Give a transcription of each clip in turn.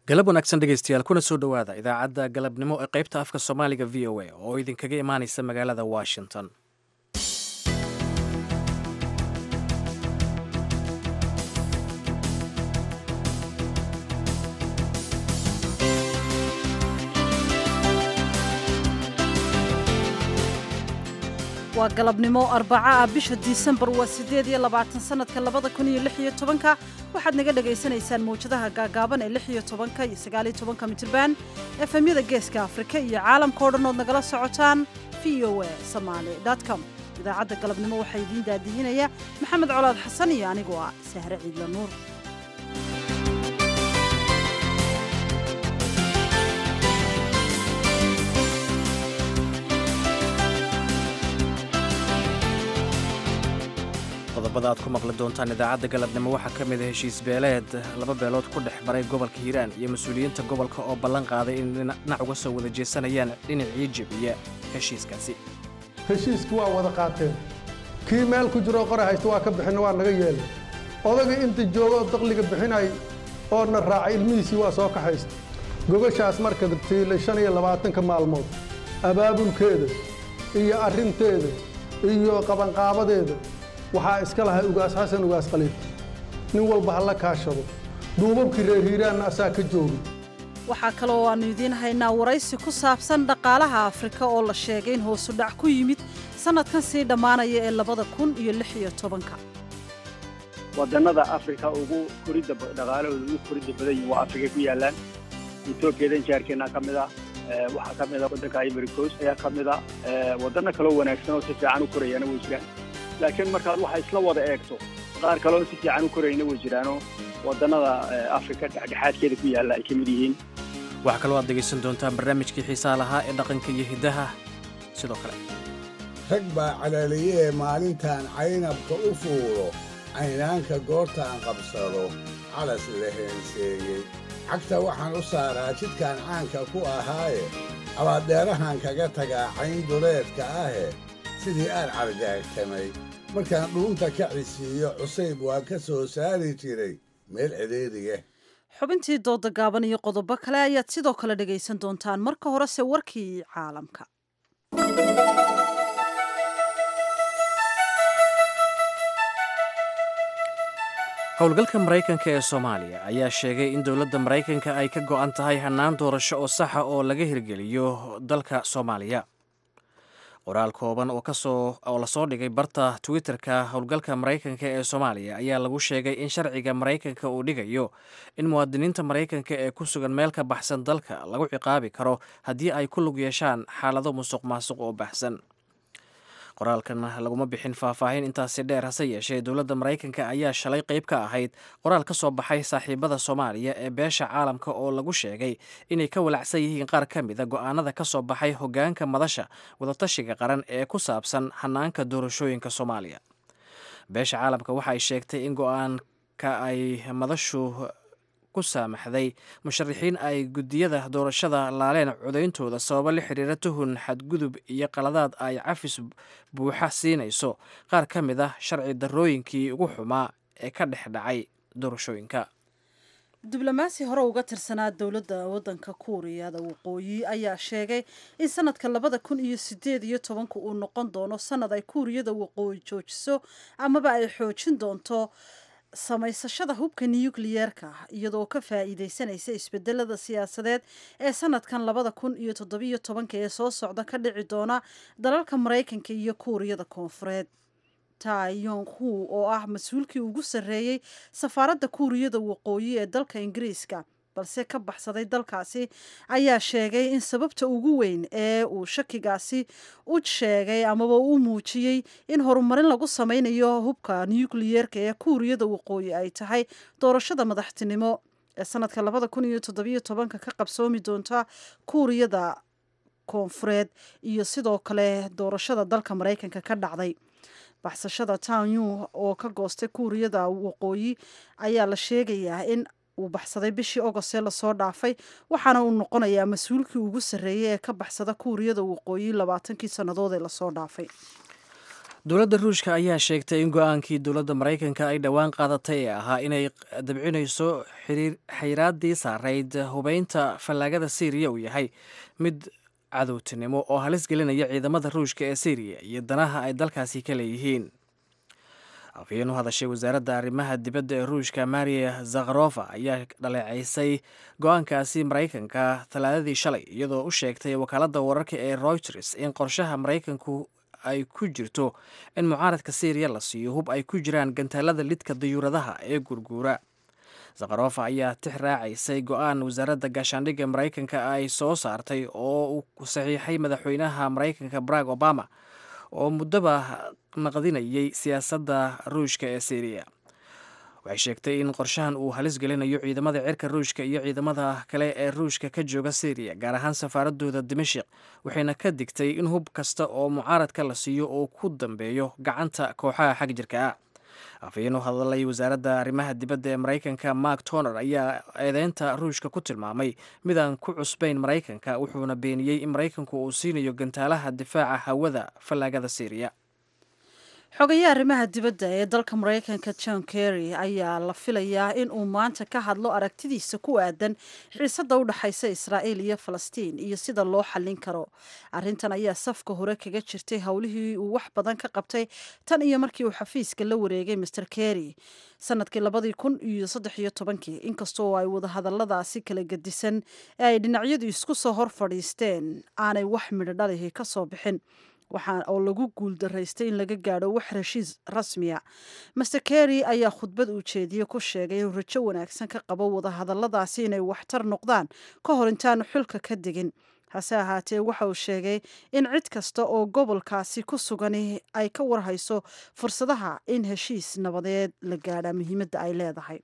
galab wanaagsan dhegeystayaal kuna soo dhowaada idaacadda galabnimo ee qaybta afka soomaaliga v o a oo idinkaga imaanaysa magaalada washington waa galabnimo arbaca ah bisha disembar waa siddeed iyo labaatan sannadka labada kun iyo lix iyo tobanka waxaad naga dhagaysanaysaan mawjadaha gaagaaban ee lix iyo tobanka iyo sagaal iyo tobanka mitirban efemyada geeska afrika iyo caalamka o dhan ood nagala socotaan v o a somaali com idaacadda galabnimo waxaa idiin daadihinaya maxamed colaad xasan iyo anigoo ah sahre ciidla nuur qodobada aad ku maqli doontaan idaacadda galabnimo waxaa ka mid a heshiis beeleed laba beelood ku dhex maray gobolka hiiraan iyo mas-uuliyiinta gobolka oo ballan qaaday in dhinac uga soo wada jeesanayaan dhinacii jebiya heshiiskaasi heshiiskii waa wada qaateen kii meel ku jiroo qora haysta waa ka bixinna waa naga yeelay odagii inta jooga oo daqliga bixinay oo na raacay ilmihiisii waa soo kaxaysta gogashaas marka tiilay shan iyo labaatanka maalmood abaabulkeeda iyo arrinteeda iyo qabanqaabadeeda waxaa iska lahay ugaas xasan ugaas khaliif nin walba ha la kaashado duubabkii reer hiiraanna asaa ka jooga waxaa kaloo aannu idiin haynaa waraysi ku saabsan dhaqaalaha afrika oo la sheegay in hoosu dhac ku yimid sannadkan sii dhammaanaya ee labada kun iyo lix iyo tobanka wadannada afrika ugu koridda dhaqaalahooda ugu koridda badan yihin waa afrika ku yaallaan etoobiyadan jaarkeena ka mid ah waxaa ka mid a waddanka ivory coast ayaa ka mid a waddanno kaloo wanaagsan oo si fiican u korayaana way jiraan laakiin markaad waxa isla wada eegto qaar kaleoo si fiican u korayna way jiraanoo waddannada afrika dhexdhexaadkeeda ku yaalla ay ka mid yihiin waxaa kaloo aad dhegaysan doontaan barnaamijkii xiisaha lahaa ee dhaqanka iyo hiddaha sidoo kale rag baa calaaliyee maalintaan caynabka u fuulo caynaanka goortaan qabsado calas la heenseeyey cagta waxaan u saaraa jidkaan caanka ku ahaaye abaaddeerahan kaga tagaa cayn duleedka ahe sidii aan cargaagtamay markaan dhuunta ka cisiiyo cusayb waa ka soo saari jiray meel cidhiidhiya xubintii dooda gaaban iyo qodobo kale ayaad sidoo kale dhegaysan doontaan marka horese warkii caalamka howlgalka maraykanka ee soomaaliya ayaa sheegay in dowladda maraykanka ay ka go'an tahay hannaan doorasho oo saxa oo laga hirgeliyo dalka soomaaliya qoraal kooban oo kasoo oo lasoo dhigay barta twitter-ka howlgalka maraykanka ee soomaaliya ayaa lagu sheegay in sharciga maraykanka uu dhigayo in muwaadiniinta maraykanka ee ku sugan meel ka baxsan dalka lagu ciqaabi karo haddii ay ku lug yeeshaan xaalado musuq maasuq oo baxsan qoraalkan laguma bixin faahfaahin intaasi dheer hase yeeshee dowladda maraykanka ayaa shalay qayb ka ahayd qoraal ka soo baxay saaxiibada soomaaliya ee beesha caalamka oo lagu sheegay inay ka walacsan yihiin qaar ka mida go'aanada ka soo baxay hoggaanka madasha wadatashiga qaran ee ku saabsan hanaanka doorashooyinka soomaaliya beesha caalamka waxa ay sheegtay in go'aanka ay madashu ku saamaxday musharaxiin ay guddiyada doorashada laaleen codayntooda sababo la xiriira tuhun xadgudub iyo qaladaad ay cafis buuxa siinayso qaar ka mid ah sharci darrooyinkii ugu xumaa ee ka dhex dhacay doorashooyinka diblomaasi hore uga tirsanaa dowladda waddanka kuuriyada waqooyi ayaa sheegay in sanadka labada kun iyo sideed iyo tobanka uu noqon doono sanad ay kuuriyada waqooyi joojiso amaba ay xoojin doonto samaysashada hubka nukliyeerka iyadoo ka faa'iidaysanaysa isbedelada siyaasadeed ee sanadkan labada kun iyo toddobiyo tobanka ee soo socda ka dhici doona dalalka maraykanka iyo kuuriyada koonfureed tayong hu oo ah mas-uulkii ugu sarreeyey safaaradda kuuriyada waqooyi ee dalka ingiriiska balse ka baxsaday dalkaasi ayaa sheegay in sababta ugu weyn ee uu shakigaasi u sheegay amaba u muujiyey in horumarin lagu sameynayo hubka nukliyeerka ee kuuriyada waqooyi ay tahay doorashada madaxtinimo ee sanadka labada kun iyo toddobiyo tobanka ka qabsoomi doonta kuuriyada koonfureed iyo sidoo kale doorashada dalka maraykanka ka dhacday baxsashada tanyu oo ka goostay kuuriyada waqooyi ayaa la sheegayaa in uu baxsaday bishii ogostee lasoo dhaafay waxaana uu noqonayaa mas-uulkii ugu sarreeyey ee ka baxsada kuuriyada waqooyi labaatankii sannadood ee lasoo dhaafay dowladda ruushka ayaa sheegtay in go-aankii dowladda maraykanka ay dhowaan qaadatay ee ahaa inay dabcinayso xayiraaddii saarayd hubeynta fallaagada syriya uu yahay mid cadowtinimo oo halis gelinaya ciidamada ruushka ee syriya iyo danaha ay dalkaasi ka leeyihiin afhayeen u hadashay wasaaradda arrimaha dibadda ee ruushka maria zakharofa ayaa dhaleecaysay go-aankaasi maraykanka talaadadii shalay iyadoo u sheegtay wakaaladda wararka ee reuters in qorshaha maraykanku ay ku jirto in mucaaradka syriya la siiyo hub ay ku jiraan gantaalada lidka dayuuradaha ee gurguura zakharofa ayaa tix raacaysay go-aan wasaaradda gaashaandhigga maraykanka ay soo saartay oo uu saxiixay madaxweynaha maraykanka barack obama oo muddaba naqdinayay siyaasadda ruushka ee syriya waxay sheegtay in qorshahan uu halis gelinayo ciidamada cirka ruushka iyo ciidamada kale ee ruushka ka jooga syriya gaar ahaan safaaradooda dimashik waxayna ka digtay in hub kasta oo mucaaradka la siiyo uu ku dambeeyo gacanta kooxaha xag jirka ah afhayeen u hadlay wasaaradda arrimaha dibadda ee maraykanka mark toner ayaa eedeynta ruushka ku tilmaamay midaan ku cusbayn maraykanka wuxuuna beeniyey in maraykanku uu siinayo gantaalaha difaaca hawada fallaagada syriya xogayaha arrimaha dibadda ee dalka maraykanka john kerry ayaa la filayaa in uu maanta ka hadlo aragtidiisa ku aadan xiisadda u dhexaysa israa'iil iyo falastiin iyo sida loo xallin karo arrintan ayaa safka hore kaga jirtay howlihii uu wax badan ka qabtay tan iyo markii uu xafiiska la wareegay master kerry sanadkii labadii kun iyo saddex iyo tobankii inkastoo ay wadahadalladaasi kala gedisan ee ay dhinacyadu isku soo hor fadhiisteen aanay wax midho dhalihi ka soo bixin waxaa oo lagu guul daraystay in laga gaadho wax heshiis rasmiya master kerry ayaa khudbad uu jeediye ku sheegay inuu rajo wanaagsan ka qabo wadahadalladaasi inay waxtar noqdaan ka hor intaanu xulka ka degin hase ahaatee waxa uu sheegay in cid kasta oo gobolkaasi ku sugani ay ka warhayso fursadaha in heshiis nabadeed la gaadha muhiimadda ay leedahay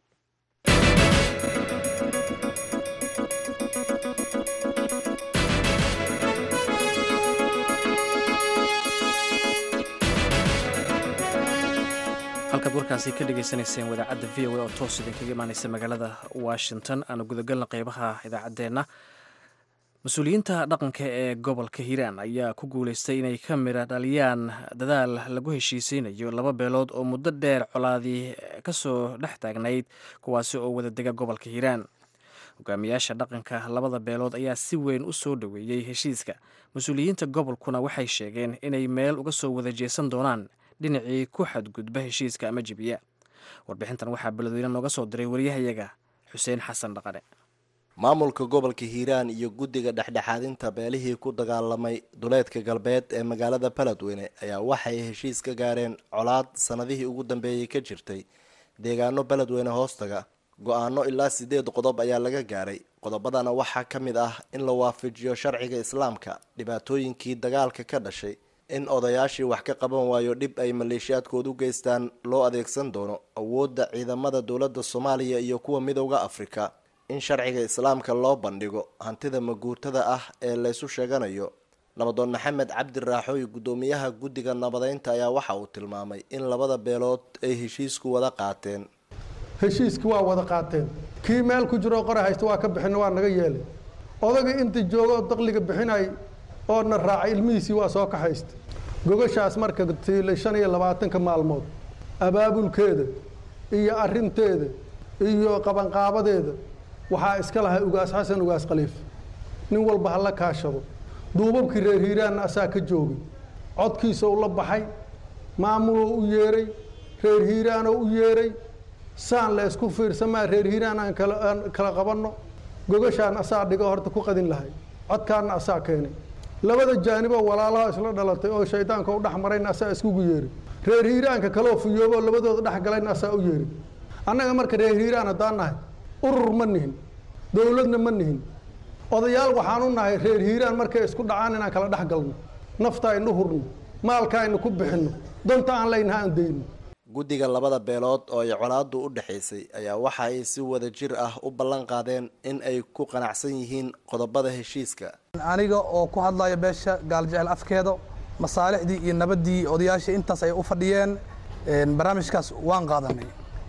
halkaad warkaasi ka dhagaysanayseen wadaacadda v o a oo toos idinkaga imaaneysa magaalada washington aanu gudagalna qeybaha idaacaddeenna mas-uuliyiinta dhaqanka ee gobolka hiiraan ayaa ku guuleystay inay ka midha dhaliyaan dadaal lagu heshiiseynayo laba beelood oo muddo dheer colaadii kasoo dhex taagnayd kuwaasi oo wada dega gobolka hiiraan hogaamiyaasha dhaqanka labada beelood ayaa si weyn u soo dhoweeyey heshiiska mas-uuliyiinta gobolkuna waxay sheegeen inay meel uga soo wada jeesan doonaan dhinacii ku xadgudba heshiiska ama jibiya warbixintan waxaa beledweyne nooga soo diray waryahayaga xuseen xasan dhaqane maamulka gobolka hiiraan iyo guddiga dhexdhexaadinta beelihii ku dagaalamay duleedka galbeed ee magaalada beledweyne ayaa waxay heshiis ka gaareen colaad sanadihii ugu dambeeyey ka jirtay deegaano beledweyne hoostaga go-aano ilaa sideed qodob ayaa laga gaaray qodobadana waxaa ka mid ah in la waafajiyo sharciga islaamka dhibaatooyinkii dagaalka ka dhashay in odayaashii wax ka qaban waayo dhib ay maleeshiyaadkood u geystaan loo adeegsan doono awoodda ciidamada dowladda soomaaliya iyo kuwa midowda afrika in sharciga islaamka loo bandhigo hantida maguurtada ah ee laysu sheeganayo nabadoon maxamed cabdi raaxooy guddoomiyaha guddiga nabadeynta ayaa waxa uu tilmaamay in labada beelood ay heshiisku wada qaateen heshiiski waa wada qaateen kii meel ku jiroo qora haysta waa ka bixina waa naga yeelay odagii inta jooga oo daqliga bixinay oo na raacay ilmihiisii waa soo kaxaysta gogashaas marka tiilay shan iyo labaatanka maalmood abaabulkeeda iyo arinteeda iyo qabanqaabadeeda waxaa iska lahay ugaas xasan ugaas khaliif nin walba hala kaashado duubabkii reer hiiraanna asaa ka joogay codkiisa u la baxay maamuloo u yeeray reer hiiraanoo u yeeray saan la isku fiirsamaa reer hiiraan aan kalaaan kala qabanno gogashaan asaa dhigo horta ku qadin lahay codkaana asaa keenay labada jaaniboo walaalaha isla dhalatay oo shaydaanka u dhex marayna asaa iskugu yeeray reer hiiraanka kaloo fiyooboo labadooda dhex galayna asaa u yeeray annaga marka reer hiiraan haddaan nahay urur ma nihin dowladna ma nihin odayaal waxaan u nahay reer hiiraan markay isku dhacaan inaan kala dhex galno nafta aynu hurno maalka aynu ku bixinno danta aan leynaha aan dayno guddiga labada beelood oo ay colaadu u dhexaysay ayaa waxa ay si wada jir ah u ballan qaadeen in ay ku qanacsan yihiin qodobada heshiiska aniga oo ku hadlaya beesha gaaljecel afkeeda masaalixdii iyo nabaddii odayaashii intaas ay u fadhiyeen barnaamijkaas waan qaadanay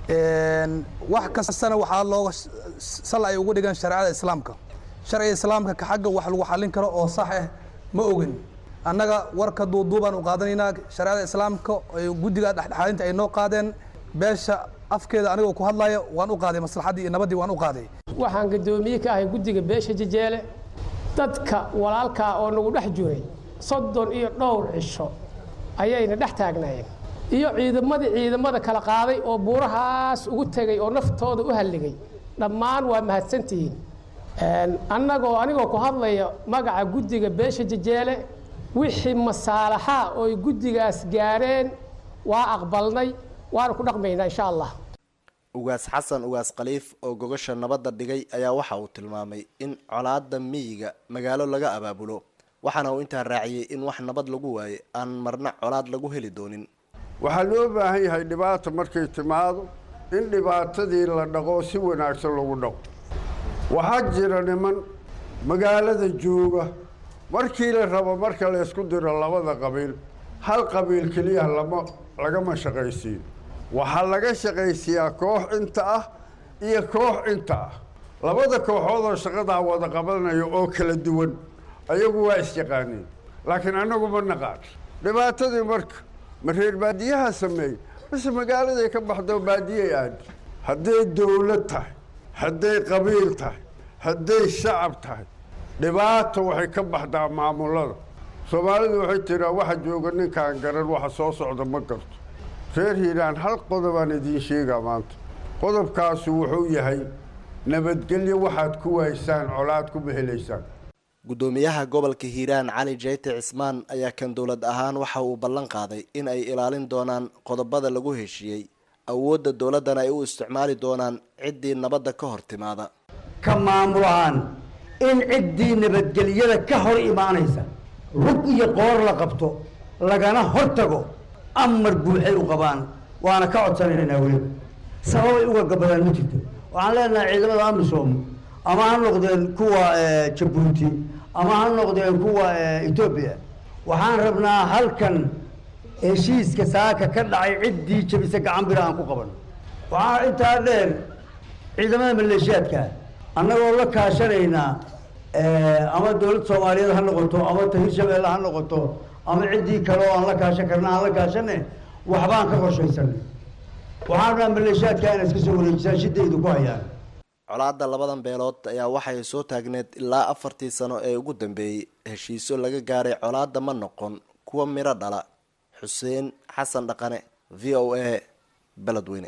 wax kastana waxaa looga sal ay ugu dhigan shareecada islaamka sharciga islaamka ka xagga wax lagu xallin karo oo sax ah ma ogin annaga warka duuduubaan u qaadanaynaa shareecada islaamka guddiga dhexdhexaadinta ay noo qaadeen beesha afkeeda anigoo ku hadlaya waan u qaaday maslaxaddii iyo nabaddii waan u qaaday waxaan guddoomiye ka ahay guddiga beesha jejeele dadka walaalkaa oo nagu dhex jiray soddon iyo dhowr cisho ayayna dhex taagnaayeen iyo ciidamadii ciidamada kala qaaday oo buurahaas ugu tegay oo naftooda u halligay dhammaan waa mahadsantihiin annagoo anigoo ku hadlaya magaca guddiga beesha jejeele wixii masaalaxa ooy guddigaas gaareen waa aqbalnay waana ku dhaqmaynaa insha allah ugaas xasan ugaas khaliif oo gogasha nabadda dhigay ayaa waxa uu tilmaamay in colaadda miyiga magaalo laga abaabulo waxaana uu intaa raaciyey in wax nabad lagu waaye aan marna colaad lagu heli doonin waxaa loo baahan yahay dhibaata markay timaado in dhibaatadii la dhaqo si wanaagsan lagu dhaqo waxaa jira niman magaalada jooga markii la rabo marka la ysku diro labada qabiil hal qabiil keliya lama lagama shaqaysiin waxaa laga shaqaysiiyaa koox inta ah iyo koox inta ah labada kooxood oo shaqadaa wada qabanaya oo kala duwan ayagu waa isyaqaaniin laakiin annagu ma naqaan dhibaatadii marka ma reer baadiyaha sameeyey base magaaladay ka baxdo baadiyay aadi hadday dawlad tahay hadday qabiil tahay hadday shacab tahay dhibaata waxay ka baxdaa maamulada soomaalidu waxay tiraa waxa jooga ninkaan garan waxa soo socda ma garto reer hiiraan hal qodobaan idiin sheegaa maanta qodobkaasu wuxuu yahay nabadgelyo waxaad ku waysaan colaad kuma helaysaan guddoomiyaha gobolka hiiraan cali jeyte cismaan ayaa kan dowlad ahaan waxa uu ballan qaaday in ay ilaalin doonaan qodobada lagu heshiiyey awoodda dowladdana ay u isticmaali doonaan ciddii nabadda ka hor timaada ka maamul ahaan in ciddii nabadgelyada ka hor imaanaysa rug iyo qoor la qabto lagana hor tago amar buuxay u qabaan waana ka codsanaynaa weliba sababay uga gabadaan ma jirto waxaan leenahay ciidamada amisom ama ha noqdeen kuwa jabuuti ama ha noqdeen kuwa etoobiya waxaan rabnaa halkan heshiiska saaka ka dhacay ciddii jabisa gacan bira aan ku qaban waxaa intaa dheer ciidamada maleeshiyaadka annagoo la kaashanaynaa ama dowladda soomaaliyeed ha noqoto ama ta hirshabeelle ha noqoto ama ciddii kale oo aan la kaashan karna aan la kaashane waxbaan ka qorshaysanay waxaan rabnaa maleeshiyaadka inay iska soo wareejisaan shidaydu ku hayaan colaadda labadan beelood ayaa waxay soo taagneed ilaa afartii sano ee ugu dambeeyey heshiisyo laga gaaray colaadda ma noqon kuwa miro dhala xuseen xasan dhaqane v o a beledweyne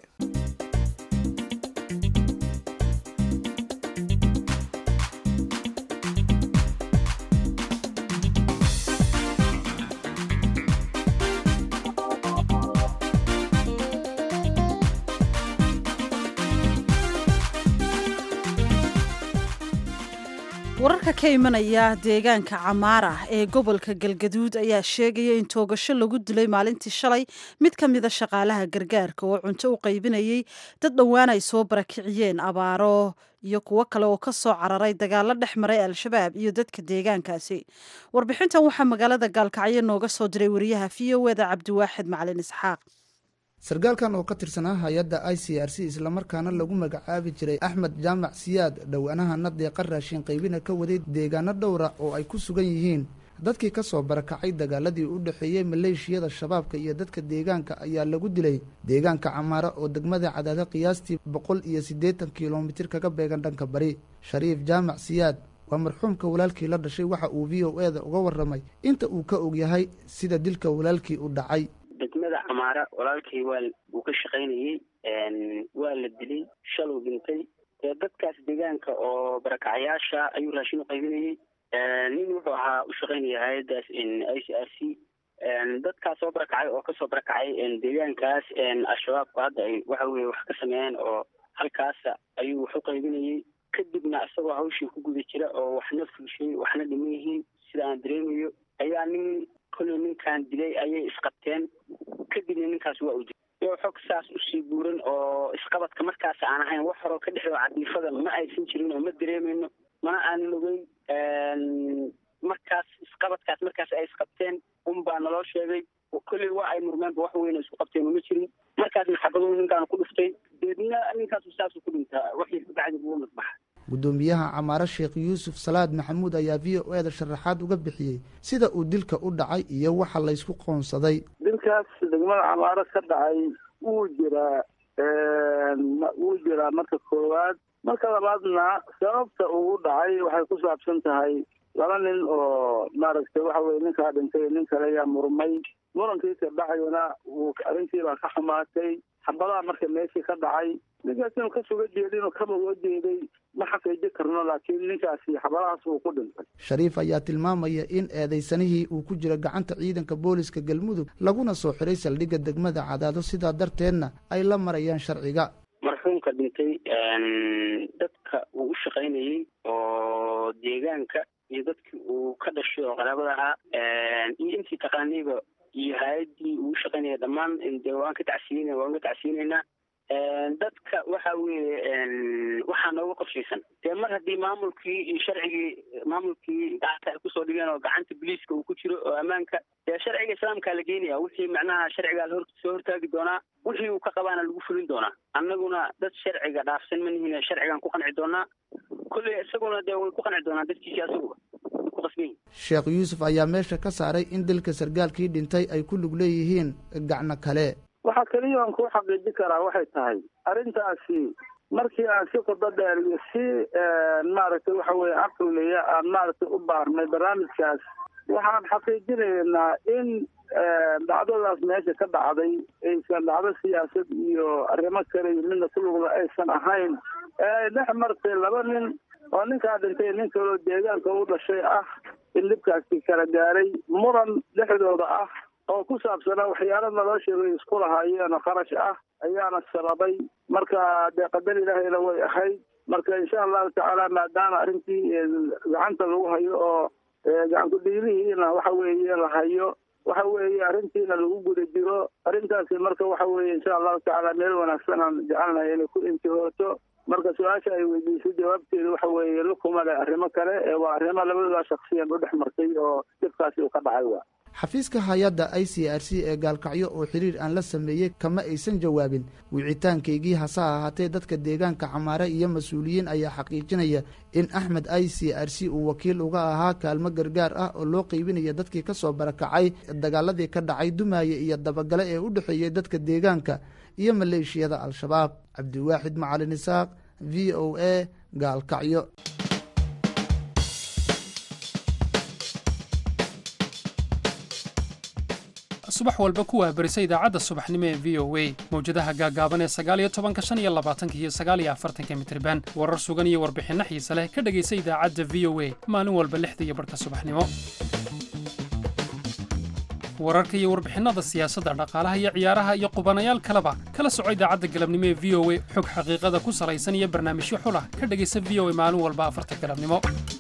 wararka ka imanaya deegaanka camaara ee gobolka galgaduud ayaa sheegaya in toogasho lagu dilay maalintii shalay mid ka mida shaqaalaha gargaarka oo cunto u qaybinayay dad dhowaan ay soo barakiciyeen abaaro iyo kuwo kale oo ka soo cararay dagaalo dhex maray al-shabaab iyo dadka deegaankaasi warbixintan waxaa magaalada gaalkacyo nooga soo diray wariyaha v o eda cabdiwaaxid macalin isxaaq sarkaalkan oo ka tirsanaa hay-adda i c r c islamarkaana lagu magacaabi jiray axmed jaamac siyaad dhowaanahana deeqa raashin qaybina ka waday deegaano dhowra oo ay ku sugan yihiin dadkii ka soo barakacay dagaaladii u dhexeeyey maleeshiyada shabaabka iyo dadka deegaanka ayaa lagu dilay deegaanka camaara oo degmada cadaada qiyaastii boqol iyo siddeetan kilomitir kaga beegan dhanka bari shariif jaamac siyaad waa marxuumka walaalkii la dhashay waxa uu v o eda uga warramay inta uu ka og yahay sida dilka walaalkii u dhacay degmada camaara walaalkay waa uu ka shaqaynayey waa la dilay shaluu dhintay dee dadkaas deegaanka oo barakacayaasha ayuu raashin u qaybinayey nin wuxuu ahaa u shaqaynaya hay-addaas i c r c dadkaas soo barakacay oo kasoo barakacay deegaankaas al-shabaabku hadda ay waxa weye wax ka sameeyeen oo halkaasa ayuu wax u qaybinayey kadibna isagoo hawshii ku guda jira oo waxna fuushay waxna dhiman yihiin sida aan dareemayo ayaa nin kolley ninkan dilay ayay isqabteen kadibna ninkaas waa u dilay iyo xog saas usii buuran oo isqabadka markaas aan ahayn wax horoo ka dhexdo cadiifada ma aysan jirin oo ma dareemayno mana aanan ogeyn markaas isqabadkaas markaas ay isqabteen un baa naloo sheegay kolley waa ay murmeenba wax weyna isku qabteen uma jirin markaasna xabaduu ninkaan ku dhuftay deedna ninkaasu saasuu ku dhintaa waxii kabacdi ugu madbaxa guddoomiyaha camaaro sheekh yuusuf salaad maxamuud ayaa v o e da sharaxaad uga bixiyey sida uu dilka u dhacay iyo waxa laysku qoonsaday dilkaas degmada camaaro ka dhacay wuu jiraa wuu jiraa marka koowaad marka labaadna sababta uu u dhacay waxay ku saabsan tahay laba nin oo maaragtay waxa weye ninkaa dhintay nin kale ayaa murmay murankiisa dhacayana wuu arrintiibaa ka xumaatay xabadaha marka meeshii ka dhacay ninkaas inuu ka suga jeedin oo kaba uga jeeday ma xaqiiji karno laakiin ninkaasi xabadahaas wuu ku dhintay shariif ayaa tilmaamaya in eedaysanihii uu ku jiro gacanta ciidanka booliska galmudug laguna soo xiray saldhigga degmada cadaado sidaa darteedna ay la marayaan sharciga marxuumka dhintay dadka uu u shaqaynayey oo deegaanka iyo dadkii uu ka dhashay oo qaraabada ahaa iyo intii taqaanayba iyo hay-addii uu u shaqaynaya dhammaan de waan ka tacsiyin waan ka tacsiyinaynaa dadka waxa weeye waxaa nooga qorshaysan dee mar haddii maamulkii iyo sharcigii maamulkii gacanta ay kusoo dhigeen oo gacanta boliiska uu ku jiro oo ammaanka dee sharciga islaamkaa la geenaya wixii macnaha sharcigaa lahor soo hortaagi doonaa wixii uu ka qabaana lagu fulin doonaa annaguna dad sharciga dhaafsan ma nihin sharcigaan ku qanci doonaa kolley isaguna dee way ku qanci doonaa dadkiisi asaguba ku qasban sheekh yuusuf ayaa meesha ka saaray in dilka sargaalkii dhintay ay ku lug leeyihiin gacno kale waxaa keliya aan ku xaqiiji karaa waxay tahay arrintaasi markii aan si qodo dheer iyo si maaragtay waxa weye caqliya aan maaragtay u baarnay barnaamijkaas waxaan xaqiijinaynaa in dhacdadaas meesha ka dhacday aysan dhacdo siyaasad iyo arrimo kale iyo midna ku lugla aysan ahayn ee dhex martay laba nin oo ninkaa dhintay nin kaloo deegaanka u dhashay ah in dhibkaasi kala gaaray muran dhexdooda ah oo ku saabsanaa waxyaalo nolosheeda isku lahaayeen oo kharash ah ayaana sababay marka dee qadar ilaahayna way ahayd marka insha allahu tacaala maadaama arrintii gacanta lagu hayo oo gacankudhiilihiina waxa weeye la hayo waxa weeye arrintiina lagu guda jiro arrintaasi marka waxa weeye insha allahu tacaala meel wanaagsan aan jecelnahay inay ku intihooto marka su-aasha ay weydiisay jawaabteedu waxa weeye lukuma leh arrimo kale ee waa arrimo labadooda shaksiyan u dhex martay oo dhibkaasi uu ka dhacay waa xafiiska hay-adda i c r c ee gaalkacyo oo xiriir aan la sameeyey kama aysan jawaabin wicitaankaygii hase ahaatee dadka deegaanka camaare iyo mas-uuliyiin ayaa xaqiijinaya in axmed i c r c uu wakiil uga ahaa kaalmo gargaar ah oo loo qeybinaya dadkii ka soo barakacay dagaaladii ka dhacay dumaaye iyo dabagale ee u dhexeeyey dadka deegaanka iyo maleeshiyada al-shabaab cabdiwaaxid macalin isaaq v o a gaalkacyo subax walba ku waabarisa idaacadda subaxnimo ee v o a mawjadaha gaagaaban ee sagaaliyo tobanka shan iyo labaatanka iyo sagaaliyo afartanka mitriban warar sugan iyo warbixinno xiise leh ka dhegaysa idaacadda v o a maalin walba lixda iyo barhka subaxnimo wararka iyo warbixinnada siyaasadda dhaqaalaha iyo ciyaaraha iyo qubanayaal kaleba kala soco idaacadda galabnimo ee v o a xog xaqiiqada ku salaysan iyo barnaamijyo xulah ka dhegaysa v o a maalin walba afarta galabnimo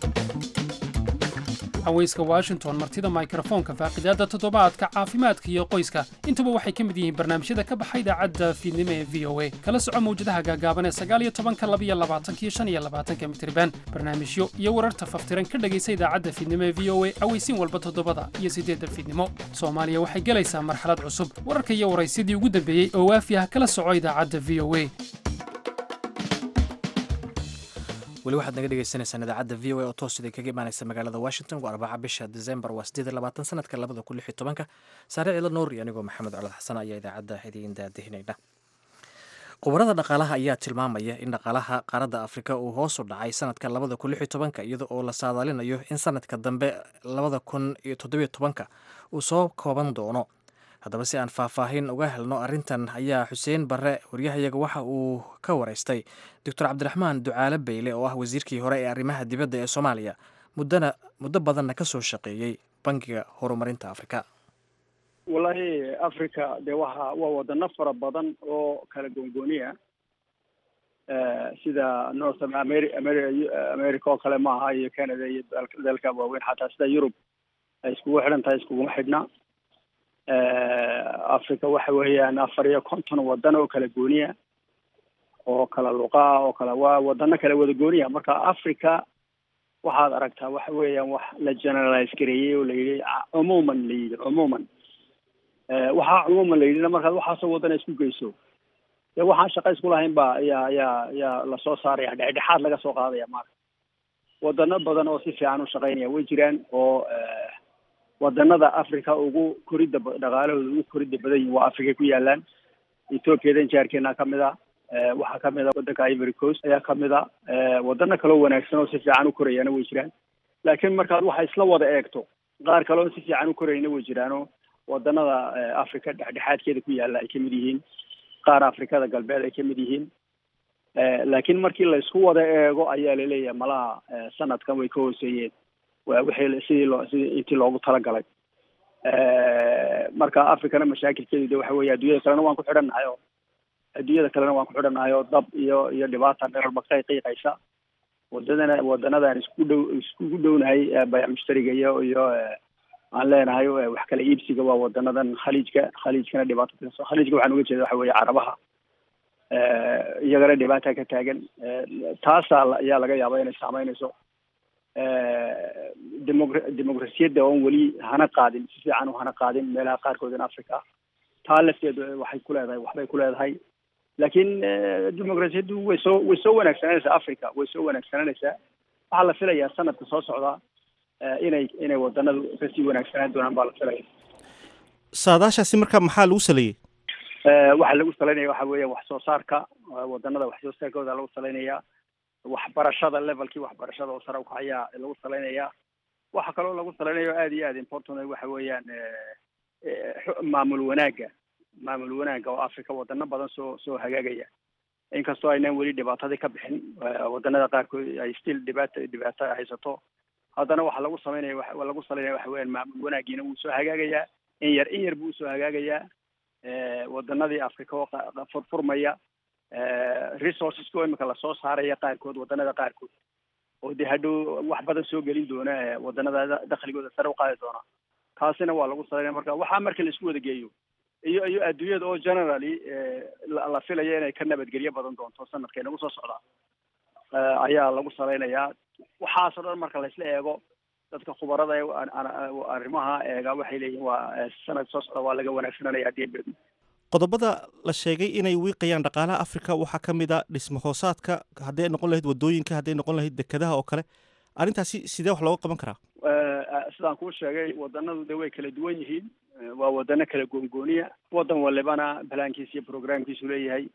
haweyska washington martida mikrofoonka faaqidaadda toddobaadka caafimaadka iyo qoyska intuba waxay ka mid yihiin barnaamijyada ka baxa idaacadda fiidnimo ee v o a kala soco mawjadaha gaagaaban ee sagaaliyo tobanka labiyo labaatanka iyo shan iyo labaatanka mitriban barnaamijyo iyo wararta faftiran ka dhegaysa idaacadda fiidnimo ee v o a aweysiin walba toddobada iyo siddeedda fiidnimo soomaaliya waxay gelaysaa marxalad cusub wararka iyo waraysyadii ugu dambeeyey oo waafi ah kala soco idaacadda v o a weli waxaad naga dhegeysaneysaan idaacadda v o a oo toos idin kaga imaaneysa magaalada washington waa arbaca bisha december waa siddeed iyo labaatan sanadka labada kun lix iyo tobanka saare ciidla nuur iyo anigoo maxamed colad xasan ayaa idaacadda idiin daadihinayna khubarada dhaqaalaha ayaa tilmaamaya in dhaqaalaha qaaradda afrika uu hoos u dhacay sanadka labada kun lix iyo tobanka iyada oo la saadaalinayo in sanadka dambe labada kun iyo toddobiyo tobanka uu soo kooban doono haddaba si aan faahfaahin uga helno arrintan ayaa xuseen barre waryahayaga waxa uu ka wareystay doctor cabdiraxmaan ducaale beyle oo ah wasiirkii hore ee arrimaha dibadda ee soomaaliya muddana muddo badanna ka soo shaqeeyey bangiga horumarinta afrika wallaahi africa dee waxa waa wadano fara badan oo kala goongooniya sida north ameri ameri america oo kale maaha iyo canada iyo dalka waaweyn xataa sida yurub ay iskugu xidhan tahay iskuguma xidhna africa waxa weeyaan afar iyo konton wadan oo kala gooniya oo kala luqaa oo kala waa wadano kala wada gooniya marka africa waxaad aragtaa waxa weeyaan wax la generalize gareeyey oo la yidhi cumuman la yidhi cumuman waxaa cumuman la yidhina markaad waxaasoo wadana isku geyso dee waxaan shaqa isku lahayn ba ayaa ayaa ayaa lasoo saaraya dhexdhexaad laga soo qaadaya maarata wadano badan oo si fiican u shaqaynaya way jiraan oo wadanada africa ugu koridda dhaqaalahooda ugu koridda badan yihin waa africa ku yaalaan ethoopiyadan jaarkeena kamid a waxaa kamid a wadanka ivory coast ayaa kamid a wadano kaloo wanaagsan oo si fiican u korayana way jiraan laakiin markaad waxa isla wada eegto qaar kale oo si fiican u korayna way jiraanoo wadanada africa dhexdhexaadkeeda ku yaalla ay kamid yihiin qaar afrikada galbeed ay kamid yihiin laakiin markii la isku wada eego ayaa laleeyahay malaha sanadkan way ka hooseeyeen wixii sidii loo sidii intii loogu talagalay marka africana mashaakilkeedu de waxa weeye adduunyada kalena waan ku xidhannahay oo adduunyada kalena waan ku xidhannahay oo dab iyo iyo dhibaata dherarba ka qiiqaysa wadadana wadanadan isku dhow iskugu dhownahay bayac mushtariga iyo iyo aan leenahay wax kala iibsiga waa wadanadan khaliijka khaliijkana dhibaato kaso khaliijka waxaan uga jeeda waxa weeye carabaha iyagana dhibaata ka taagan taasaa ayaa laga yaaba inay saameynayso demogra demoqrasiyadda oon weli hana qaadin si fiican u hana qaadin meelaha qaarkood in africa taa lafteedu waxay ku leedahay waxbay ku leedahay laakiin demoqrasiyaddu way soo way soo wanaagsananaysaa africa way soo wanaagsananaysaa waxaa la filayaa sanadka soo socda inay inay wadanadu kasii wanaagsanaan doonaan baa la filaya saadaashaasi marka maxaa lagu saleeyey waxaa lagu salaynaya waxa weeya wax soo saarka wadanada wax soo saarkooda lagu salaynayaa waxbarashada levelkii waxbarashada oo sare ukacayaa lagu salaynayaa waxa kaloo lagu salaynayo aad iyo aad important waxa weeyaan maamul wanaagga maamul wanaagga oo africa wadano badan soo soo hagaagaya inkastoo aynaan weli dhibaatadii ka bixin wadanada qaarkood ay still dhibaata dhibaato haysato haddana waxaa lagu samaynaya wa lagu salaynaya waxa weeyaan maamul wanaagiina wuu soo hagaagayaa in yar in yar buu usoo hagaagayaa wadanadii africa oo furfurmaya resourcesko imika lasoo saaraya qaarkood wadanada qaarkood oo dee hadhow wax badan soo gelin doona wadanada dakligooda sare uqaadi doona taasina waa lagu salaynaya marka waxaa marka la isku wada geeyo iyo iyo adduunyada oo generally la filaya inay ka nabadgelyo badan doonto sanadka inagu soo socda ayaa lagu salaynayaa waxaasoo dhan marka laisla eego dadka khubarada arrimaha eega waxay leeyihin waa sanad soo socda waa laga wanaagsananaya haddii bedmo qodobada la sheegay inay wiiqayaan dhaqaalaha africa waxaa ka mid a dhismo hoosaadka hadday noqon lahayd wadooyinka hadday noqon lahayd dekedaha oo kale arrintaasi sidee wax looga qaban karaa sidaan kuu sheegay wadanadu de way kala duwan yihiin waa wadano kala goongooniya wadan walibana balaankiisa iyo programkiisu leeyahay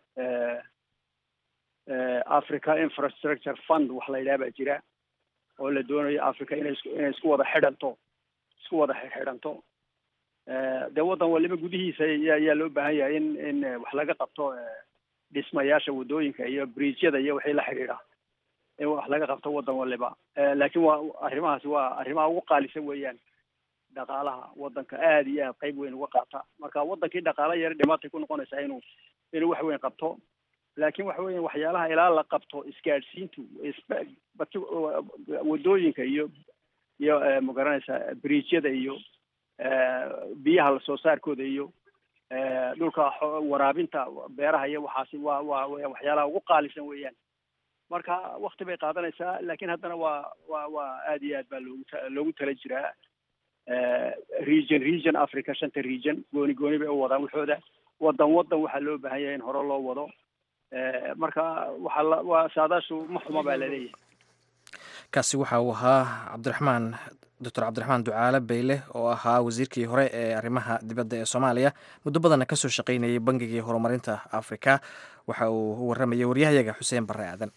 africa infrastructure fund wax la yidhaha baa jira oo la doonayo africa inay is inay isku wada xidhanto isku wada xidhanto dee wadan waliba gudihiisa ayaa loo baahan yahay in in wax laga qabto dhismayaasha wadooyinka iyo bridgyada iyo wixii la xidhiidha in wax laga qabto wadan waliba laakiin waa arrimahaasi waa arrimaha ugu qaalisan weeyaan dhaqaalaha wadanka aada iyo aad qayb weyn uga qaata marka wadankii dhaqaala yar dhibaatay ku noqonaysaa inuu inuu wax weyn qabto laakiin waxa weya waxyaalaha ilaa la qabto isgaadhsiintu wadooyinka iyo iyo magaranaysa bridgyada iyo biyaha lasoo saarkooda iyo dhulka waraabinta beeraha iyo waxaasi waa waa waxyaalaha ugu qaalisan weeyaan marka wakti bay qaadanaysaa laakiin haddana waa waa waa aada iyo aad baa loogu loogu tala jiraa region region africa shanta region gooni gooni bay u wadaan waxooda wadan wadan waxaa loo baahan yahay in hore loo wado marka waxaa la waa saadaashu ma xuma baa laleeyahay kaasi waxa uu ahaa cabdiraxmaan doctor cabdiraxmaan ducaale beyle oo ahaa wasiirkii hore ee arrimaha dibadda ee soomaaliya muddo badanna ka soo shaqaynayay bangigii horumarinta afrika waxa uu u warramayay waryahayaga xuseen barre aadan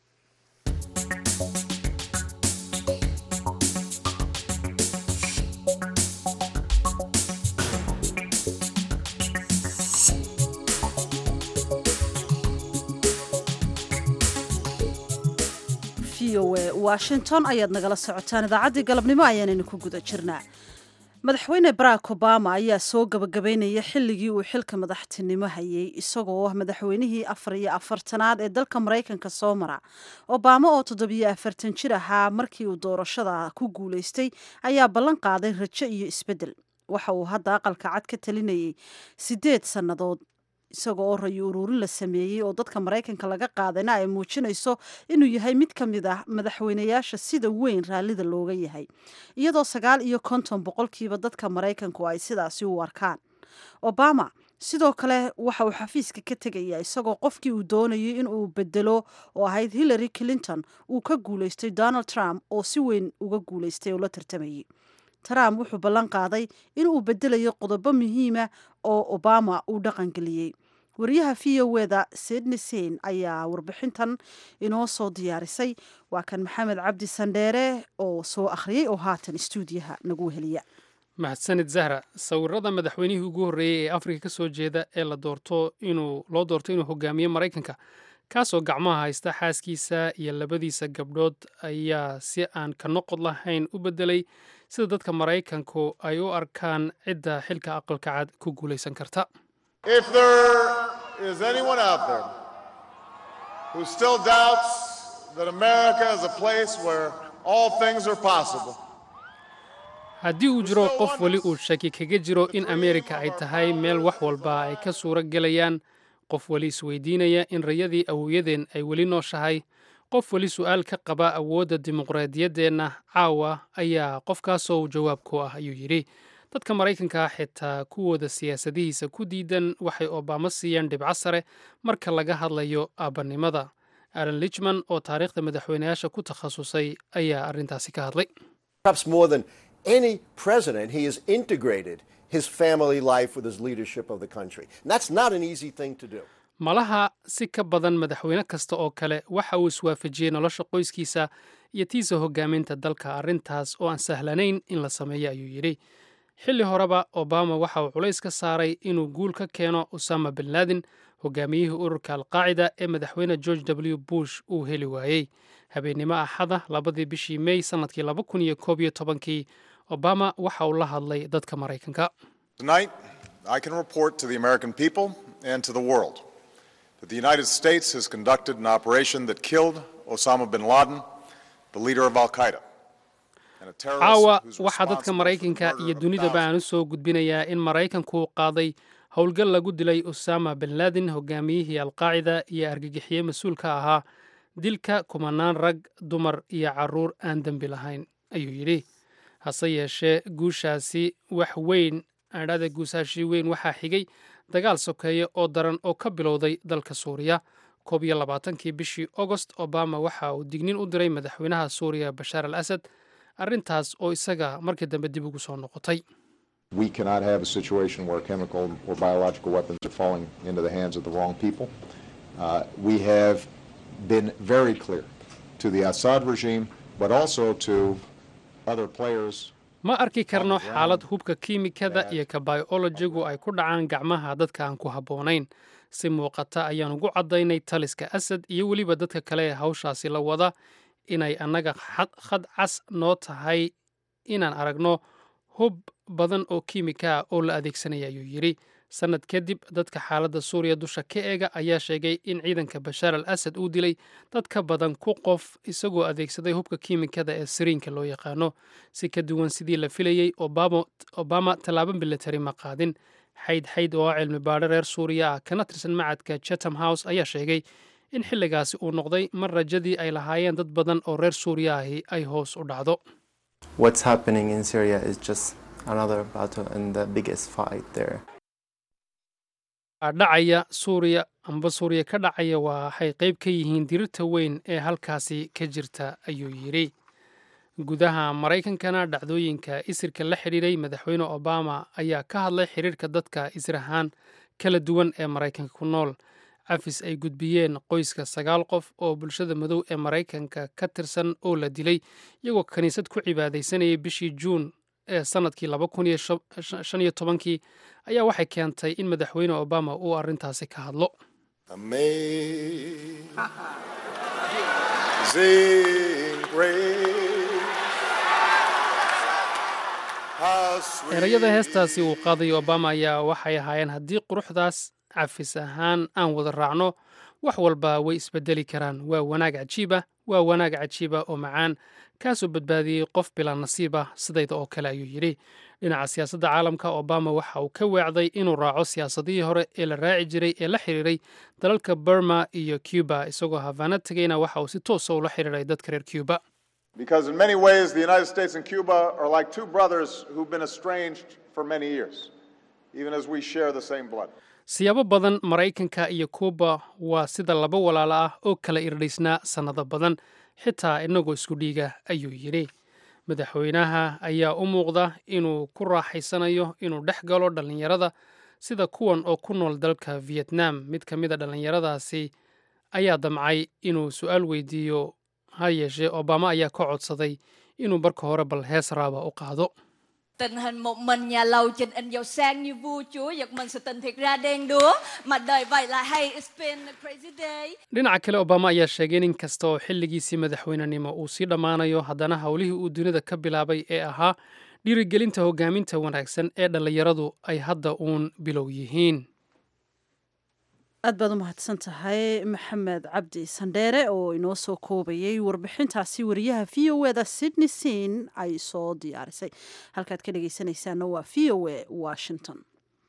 washington ayaad nagala socotaan idaacaddii galabnimo ayaanaynu ku guda jirnaa madaxweyne barack obama ayaa soo gabagabaynaya xilligii uu xilka madaxtinimo hayay isagoo madaxweynihii afar iyo afartanaad ee dalka maraykanka soo mara obama oo toddobiyo afartan jir ahaa markii uu doorashada ku guulaystay ayaa ballan qaaday rajo iyo isbeddel waxa uu hadda aqalka cad ka talinayay siddeed sannadood isaga oo rayo uruurin la sameeyey oo dadka maraykanka laga qaadayna ay muujinayso inuu yahay mid ka mid ah madaxweynayaasha sida weyn raallida looga yahay iyadoo sagaal iyo konton boqolkiiba dadka maraykanku ay sidaasi u arkaan obama sidoo kale waxa uu xafiiska ka tegayaa isagoo qofkii uu doonayay in uu bedelo oo ahayd hillary clinton uu ka guulaystay donald trump oo si weyn uga guulaystay oo la tartamayay trump wuxuu ballan qaaday in uu bedelayo qodobo muhiima oo obama uu dhaqangeliyey wariyaha v o eda sidney sein ayaa warbixintan inoo soo diyaarisay waa kan maxamed cabdi sandheere oo soo akhriyey oo haatan stuudiyaha nagu heliya mahadsanid zahra sawirada madaxweynihii ugu horreeyey ee afrika ka soo jeeda ee la doorto inuu loo doorto inuu hogaamiyo maraykanka kaasoo gacmaha haysta xaaskiisa iyo labadiisa gabdhood ayaa si aan ka noqod lahayn u beddelay sida dadka maraykanku ay u arkaan cidda xilka aqalka cad ku guulaysan karta If there is anyone out there who still doubts that America is a place where all things are possible, haddii uu jiro qof weli uu shaki kaga jiro in ameerika ay tahay meel wax walba ay ka suuro gelayaan qof weli isweydiinaya in rayadii awowyadeen ay weli nooshahay qof weli su'aal ka qaba awoodda dimuqraadiyaddeenna caawa ayaa qofkaasoo jawaab ku ah ayuu yidhi dadka maraykanka xitaa kuwooda siyaasadihiisa ku diidan waxay obaamo siiyeen dhibco sare marka laga hadlayo aabanimada alan lichman oo taariikhda madaxweyneyaasha ku takhasusay ayaa arrintaasi ka hadlay Perhaps more than any president, he has integrated his family life with his leadership of the country. And that's not an easy thing to do. malaha si ka badan madaxweyne kasta oo kale waxa uu iswaafajiyey nolosha qoyskiisa iyo tiisa hogaaminta dalka arrintaas oo aan sahlanayn in la sameeyo ayuu yidhi xilli horeba obama waxa uu culays ka saaray inuu guul ka keeno usama bin laden hogaamiyihii ururka alqaacida ee madaxweyne george w bush uu heli waayey habeennimo axada labadii bishii mey sannadkii laba kun iyo koob iyo tobankii obama waxa uu la hadlay dadka maraykanka tonight I can report to the American people and to the world that the United States has conducted an operation that killed Osama bin Laden, the leader of Al Qaeda. and a terrorist caawa who's waxaa dadka maraykanka iyo dunidaba aan u soo gudbinayaa in maraykanku qaaday howlgal lagu dilay usama bin laden hogaamiyihii alqaacida iyo argagixiye mas-uul ka ahaa dilka kumanaan rag dumar iyo caruur aan dembi lahayn ayuu yidhi hase yeeshee guushaasi wax weyn adhada guusaashii weyn waxaa xigay dagaal sokeeye oo daran oo ka bilowday dalka suuriya koob iyo labaatankii bishii agost obama waxa uu dignin u diray madaxweynaha suuriya bashaar al asad arrintaas oo isaga markii dambe dib ugu soo noqotay We cannot have a situation where chemical or biological weapons are falling into the hands of the wrong people. Uh, we have been very clear to the Assad regime, but also to other players. ma arki karno xaalad hubka kiimikada iyo ka biolojigu ay ku dhacaan gacmaha dadka aan ku habboonayn si muuqata ayaan ugu caddaynay taliska asad iyo weliba dadka kale ee hawshaasi la wada inay annaga khad cas noo tahay inaan aragno hub badan oo kiimika ah oo la adeegsanaya ayuu yidhi sannad kadib dadka xaaladda suuriya dusha ka eega ayaa sheegay in ciidanka bashaar al asad uu dilay dad ka badan ku qof isagoo adeegsaday hubka kiimikada ee siriinka loo yaqaano si ka duwan sidii la filayey obama tallaabo militari ma qaadin xayd xayd oo ah cilmi baadho reer suuriya ah kana tirsan macadka chatham house ayaa sheegay in xilligaasi uu noqday mar rajadii ay lahaayeen dad badan oo reer suuriya ahi ay hoos u dhacdo What's happening in Syria is just another battle and the biggest fight there. dhacaya suuriya amba suuriya ka dhacaya waxay qayb ka yihiin dirirta weyn ee halkaasi ka jirta ayuu yidhi gudaha maraykankana dhacdooyinka isirka la xidhiiray madaxweyne obama ayaa ka hadlay xiriirka dadka isir ahaan kala duwan ee maraykanka ku nool cafis ay gudbiyeen qoyska sagaal qof oo bulshada madow ee maraykanka ka tirsan oo la dilay iyagoo kiniisad ku cibaadaysanayay bishii juun ee sannadkii laba kun iyo shan iyo tobankii ayaa waxay keentay in madaxweyne obama uu arrintaasi ka hadlo Amazing grace. How sweet erayada heestaasi uu qaaday obama ayaa waxay ahaayeen haddii quruxdaas cafis ahaan aan wada raacno wax walba way isbedeli karaan waa wanaag cajiiba waa wanaag cajiiba oo macaan kaasoo badbaadiyey qof bilaa nasiib ah sidayda oo kale ayuu yidhi dhinaca siyaasadda caalamka obama waxa uu ka weecday inuu raaco siyaasadihii hore ee la raaci jiray ee la xiriiray dalalka burma iyo cuba isagoo hafaana tegayna waxa uu si toosa ula xiriiray dadka reer cuba Because in many ways, the United States and Cuba are like two brothers who've been estranged for many years, even as we share the same blood. siyaabo badan maraykanka iyo kuuba waa sida laba walaalo ah oo kala irdhaysnaa sannado badan xitaa inagoo isku dhiiga ayuu yidhi madaxweynaha ayaa u muuqda inuu ku raaxaysanayo inuu dhex galo dhallinyarada sida kuwan oo ku nool dalka vietnam mid ka mid a dhallinyaradaasi ayaa damcay inuu su-aal weydiiyo ha yeeshee obama ayaa ka codsaday inuu marka hore bal hees raaba u qaado Tình hình một mình nhà lầu trình in giàu sang như vua chúa giật mình sự tình thiệt ra đen đúa mà đời vậy là hay it's been a crazy day dhinaca kale obama ayaa sheegay in inkasta oo xilligiisii madaxweynenimo uu sii dhammaanayo haddana howlihii uu dunida ka bilaabay ee ahaa dhiirigelinta hogaaminta wanaagsan ee dhallinyaradu ay hadda uun bilow yihiin aad baad u mahadsan tahay maxamed cabdi sandheere oo inoo soo koobayay warbixintaasi wariyaha v o eda sydney sin ay soo diyaarisay halkaad ka dhegeysanaysaana waa v o e washington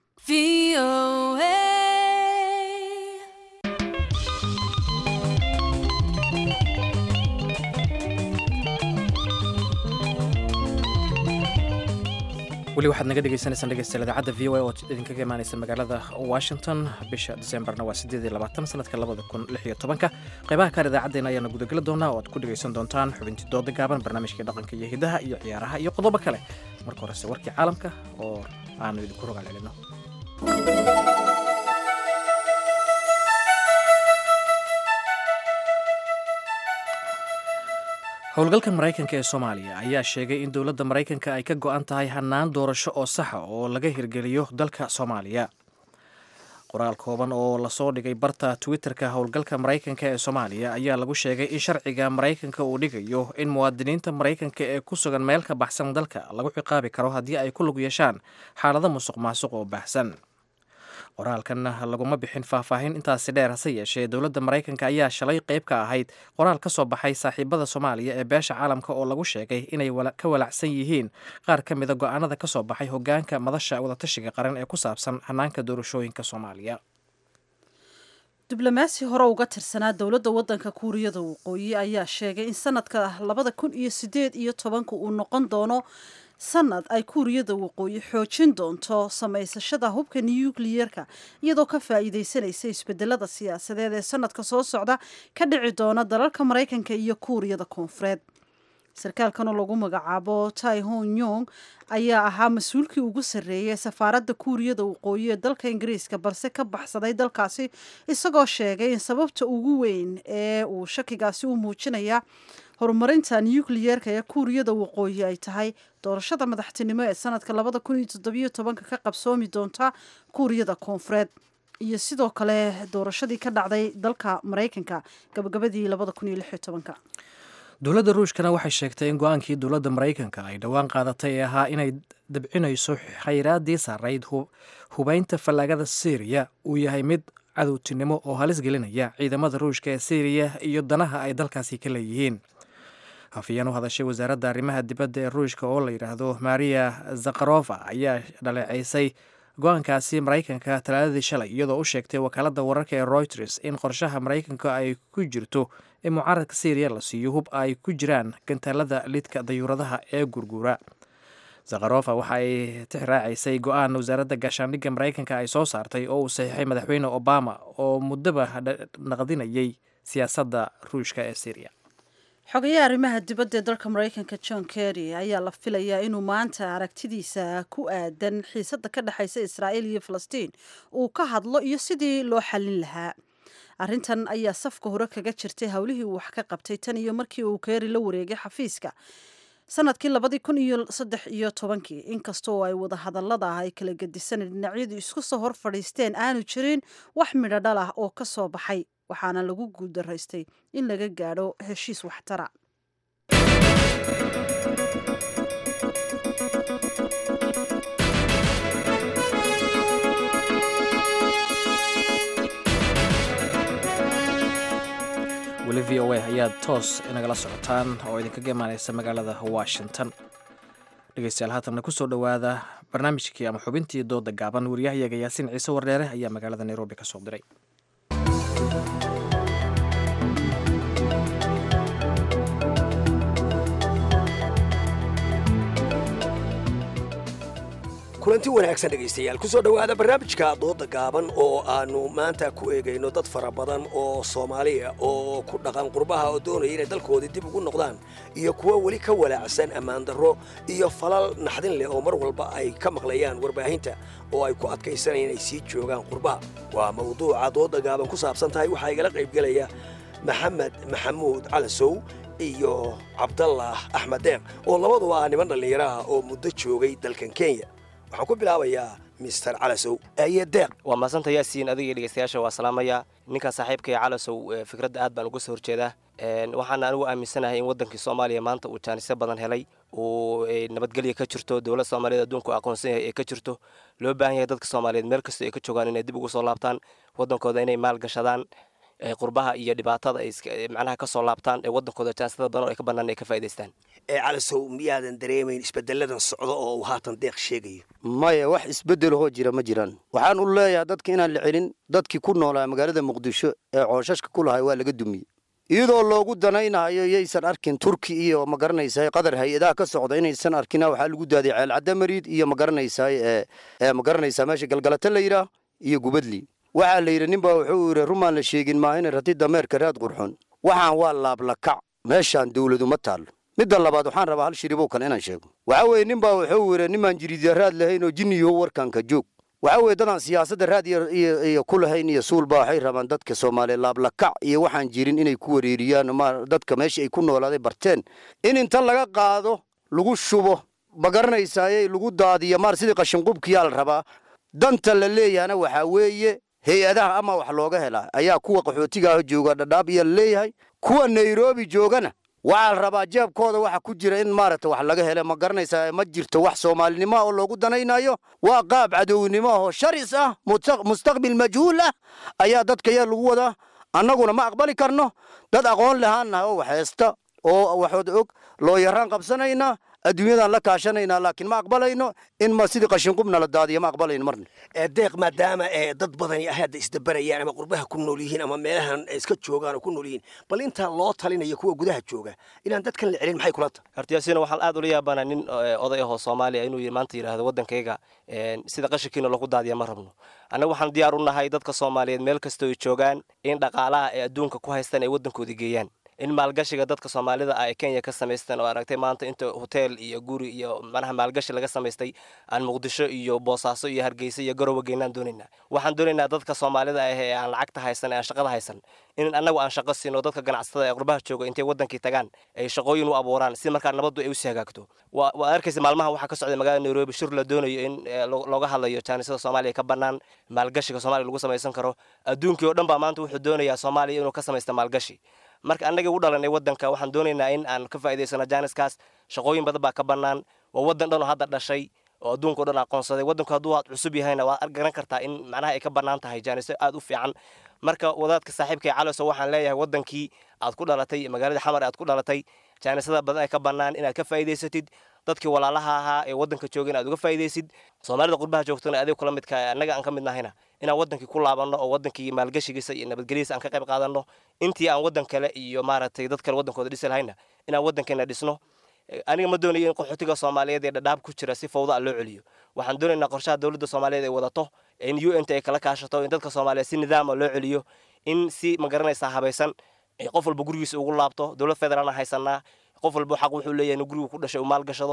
weli waxaad naga dhegeysanaysaan dhegeystayaal idaacadda v o a oo idinkaga imaaneysa magaalada washington bisha disembarna waa sideed iyo labaatan sanadka labada kun lix iyo tobanka qeybaha kaar idaacaddeenna ayaana gudageli doonaa oo aad ku dhegeysan doontaan xubintii dooda gaaban barnaamijkii dhaqanka iyo hidaha iyo ciyaaraha iyo qodobo kale marka horese warkii caalamka oo aanu idinku rogaal celino howlgalka maraykanka ee soomaaliya ayaa sheegay in dowladda maraykanka ay ka go-an tahay hannaan doorasho oo saxa oo laga hirgeliyo dalka soomaaliya qoraal kooban oo lasoo dhigay barta twitter-ka howlgalka maraykanka ee soomaaliya ayaa lagu sheegay in sharciga maraykanka uu dhigayo in muwaadiniinta maraykanka ee ku sugan meel ka baxsan dalka lagu ciqaabi karo haddii ay ku lug yeeshaan xaalado musuq maasuq oo baahsan qoraalkan laguma bixin faahfaahin intaasi dheer hase yeeshee dowladda maraykanka ayaa shalay qayb ka ahayd qoraal ka soo baxay saaxiibada soomaaliya ee beesha caalamka oo lagu sheegay inay ka walacsan yihiin qaar ka mida go-aanada ka soo baxay hogaanka madasha wadatashiga qaran ee ku saabsan hanaanka doorashooyinka soomaaliya diblomaasi hore uga tirsanaa dowladda waddanka kuuriyada waqooyi ayaa sheegay in sanadka labada kun iyo sideed iyo tobanka uu noqon doono sanad ay kuuriyada waqooyi xoojin doonto samaysashada hubka nukliyeerka iyadoo ka faa'iidaysanaysa isbedelada siyaasadeed ee sanadka soo socda ka dhici doona dalalka maraykanka iyo kuuriyada koonfureed sarkaalkanoo lagu magacaabo tai hon yong ayaa ahaa mas-uulkii ugu sarreeyay safaaradda kuuriyada waqooyi ee dalka ingiriiska balse ka baxsaday dalkaasi isagoo sheegay in sababta ugu weyn ee uu shakigaasi u muujinaya horumarinta nukliyeerka ee kuuriyada waqooyi ay tahay doorashada madaxtinimo ee sanadka labada kun iyo toddobiyo tobanka ka qabsoomi doonta kuuriyada koonfureed iyo sidoo kale doorashadii ka dhacday dalka maraykanka gabagabadii labada kun iyo lix iyo tobanka dowladda ruushkana waxay sheegtay in go-aankii dowladda maraykanka ay dhowaan qaadatay ee ahaa inay dabcinayso khayraadii saarayd hubeynta fallaagada syriya uu yahay mid cadowtinimo oo halis gelinaya ciidamada ruushka ee syriya iyo danaha ay dalkaasi ka leeyihiin hafiyeen u hadashay wasaaradda arrimaha dibadda ee ruushka oo la yidhaahdo maria zakharova ayaa dhaleeceysay go-aankaasi maraykanka talaadadii shalay iyadoo u sheegtay wakaaladda wararka ee reuters in qorshaha maraykanka ay ku jirto in mucaaradka syriya la siiyo hub ay ku jiraan gantaalada lidka dayuuradaha ee gurguura zakharofa waxa ay tixraacaysay go-aan wasaaradda gaashaandhigga maraykanka ay soo saartay oo uu saxiixay madaxweyne obama oo muddaba naqdinayay siyaasadda ruushka ee syriya xogayaha arrimaha dibadda ee dalka maraykanka john kerry ayaa la filayaa inuu maanta aragtidiisa ku aadan xiisadda ka dhexaysa israa'iil iyo falastiin uu ka hadlo iyo sidii loo xallin lahaa arrintan ayaa safka hore kaga jirtay howlihii uu wax ka qabtay tan iyo markii uu kerry la wareegay xafiiska sanadkii labadii kun iyo saddex iyo tobankii inkastoo ay wada hadallada ah ay kala gedisan dhinacyadu isku soo hor fadhiisteen aanu jirin wax midho dhal ah oo ka soo baxay waxaana lagu guuldaraystay in laga gaadho heshiis waxtara weli v o a ayaad toos inagala socotaan oo idinkaga imaaneysa magaalada washington dhegeystayaal haatanna kusoo dhowaada barnaamijkii ama xubintii dooda gaaban wariyahayaga yaasiin ciise wardheere ayaa magaalada nairobi ka soo diray kulanti wanaagsan dhegaystayaal ku soo dhowaada barnaamijka dooda gaaban oo aannu maanta ku eegayno dad fara badan oo soomaaliya oo ku dhaqan qurbaha oo doonaya inay dalkoodii dib ugu noqdaan iyo kuwa weli ka walaacsan ammaan darro iyo falal naxdin leh oo mar walba ay ka maqlayaan warbaahinta oo ay ku adkaysanayaan inay sii joogaan qurbaha waa mawduuca dooda gaaban ku saabsan tahay waxaa igala qaybgelaya maxamed maxamuud calasow iyo cabdallah axmed deeq oo labaduba ah niman dhallinyaraha oo muddo joogay dalkan kenya waxaan ku bilaabayaa mister calasow aye deeq waa mahadsanta yaasiin adiga iyo dhegeystayaasha waa salaamaya ninkan saaxiibkay calasow fikradda aad baan uga soo horjeedaa waxaana anigu aaminsanahay in wadankii soomaaliya maanta uu jaanisyo badan helay uu nabadgelya ka jirto dowlad soomaaliyeed adduunku aqoonsan yahay ee ka jirto loo baahan yahay dadka soomaaliyeed meel kastoo ay ka joogaan inay dib ugu soo laabtaan wadankooda inay maal gashadaan qurbaha iyo dhibaatada ay macnaha ka soo laabtaan ee wadankooda jaanisada badan oo ay ka bannaan ay ka faa'idaystaan ee calasow miyaadan dareemayn isbeddeladan socdo oo uu haatan deeq sheegayo maya wax isbeddelahoo jira ma jiraan waxaan u leeyahay dadka inaan la celin dadkii ku noolaa magaalada muqdisho ee cooshashka ku lahay waa laga dumiyey iyadoo loogu danaynayo yaysan arkin turki iyo ma garanaysaay qadar hay-adaha ka socda inaysan arkina waxaa lagu daaday ceelcadamariid iyo ma garanaysaay ee ma garanaysaa meesha galgalata la yidhaah iyo gubadli waxaa la yidhi ninbaa wuxuu yidhi rumaan la sheegin maahina rati dameerka raad qurxon waxaan waa laablakac meeshaan dawladu ma taallo midda labaad waxaan rabaa hal shiribow kale inaan sheego waxaa weeye ninbaa wuxuu yidhi nimaan jiriidya raad lahayn oo jinniyo warkanka joog waxaa weeye dadaan siyaasadda raad iyo ku lahayn iyo suulba waxay rabaan dadka soomaaliya laablakac iyo waxaan jirin inay ku wareeriyaan ma dadka meesha ay ku noolaaday barteen in inta laga qaado lagu shubo ma garanaysaaye lagu daadiyo maar sidii qashinqubkiyaa la rabaa danta la leeyahana waxaa weeye hay-adaha ama wax looga helaa ayaa kuwa qaxootigaah jooga dhadhaab iyo laleeyahay kuwa nairobi joogana waxaa la rabaa jeebkooda waxa ku jira in maaragta wax laga hele ma garanaysaa ma jirto wax soomaalinimo oo loogu danaynayo waa qaab cadownimo oo sharis ah mustaqbil majhuul ah ayaa dadka yaa lagu wadaa annaguna ma aqbali karno dad aqoon lahaannaha oo wax heesta oo waxood og loo yaraan qabsanaynaa adduunyadan la kaashanaynaa laakiin ma aqbalayno in ma sidii qashinqubna la daadiyo ma aqbalayno marna deeq maadaama dad badani ay hadda isdabarayaan ama qurbaha ku nool yihiin ama meelahan iska joogaan oo ku nool yihiin bal intaa loo talinayo kuwa gudaha jooga inaan dadkan la celin maxay kula tahay hortiyaasiina waxaan aad ula yaabanaa nin oday ahoo soomaaliya inuu maanta yidhaahdo waddankayga sida qashinkiina loogu daadiya ma rabno annaga waxaan diyaar u nahay dadka soomaaliyeed meel kastoo ay joogaan in dhaqaalaha ay adduunka ku haystaan ay waddankoodii geeyaan in maalgashiga dadka soomaalida ah ee kenya ka samaysteen oo aragtay maanta inta hotel iyo guri iyo manaha maalgashi laga samaystay aan muqdisho iyo boosaaso iyo hargeysa iyo garowe geynaan doonaynaa waxaan doonaynaa dadka soomaalida ah ee aan lacagta haysan ee aan shaqada haysan in annagu aan shaqo siino dadka ganacsatada ee qurbaha jooga intay wadankii tagaan ay shaqooyin u abuuraan si markaa nabaddu ay usii hagaagto waa arkaysa maalmaha waxaa ka socday magaalada nairobi shir la doonayo in looga hadlayo jaanisada soomaaliya ka bannaan maalgashiga soomaaliya lagu samaysan karo adduunkii oo dhan baa maanta wuxuu doonayaa soomaaliya inuu ka samaysta maalgashi marka annagii u dhalanay waddanka waxaan doonaynaa in aan ka faa'idaysano jaaniskaas shaqooyin badan baa ka bannaan waa waddan dhan oo hadda dhashay oo adduunka o dhan aqoonsaday waddanku hadduu aad cusub yahayna waad garan kartaa in macnaha ay ka bannaan tahay jaaniso aad u fiican marka wadaadka saaxiibkay caloso waxaan leeyahay waddankii aad ku dhalatay magaalada xamar aad ku dhalatay jaanisada badan ay ka bannaan inaad ka faa'idaysatid dadkii walaalaha ahaa ee waddanka joogin aad uga faa'iidaysid soomaalida qurbaha joogtana adiga kula midka annaga aan ka mid nahayna inaan wadankii ku laabanno oo wadankii maalgashigiisa iyo nabadgelyadiisa aan ka qayb qaadanno intii aan waddan kale iyo maaragtay dad kale waddankooda dhisi lahayna inaan waddankeena dhisno aniga ma doonayo in qaxootiga soomaaliyeed ee dhadhaab ku jira si fawda a loo celiyo waxaan doonaynaa qorshaha dowladda soomaaliyeed ay wadato in u n t ay kala kaashato in dadka soomaaliyeed si nidaama loo celiyo in si ma garanaysaa habaysan qof walba gurigiisa ugu laabto dowlad federaalna haysanaa qof walba xaq wuxuu leeyahay in gurigu ku dhashay uu maalgashado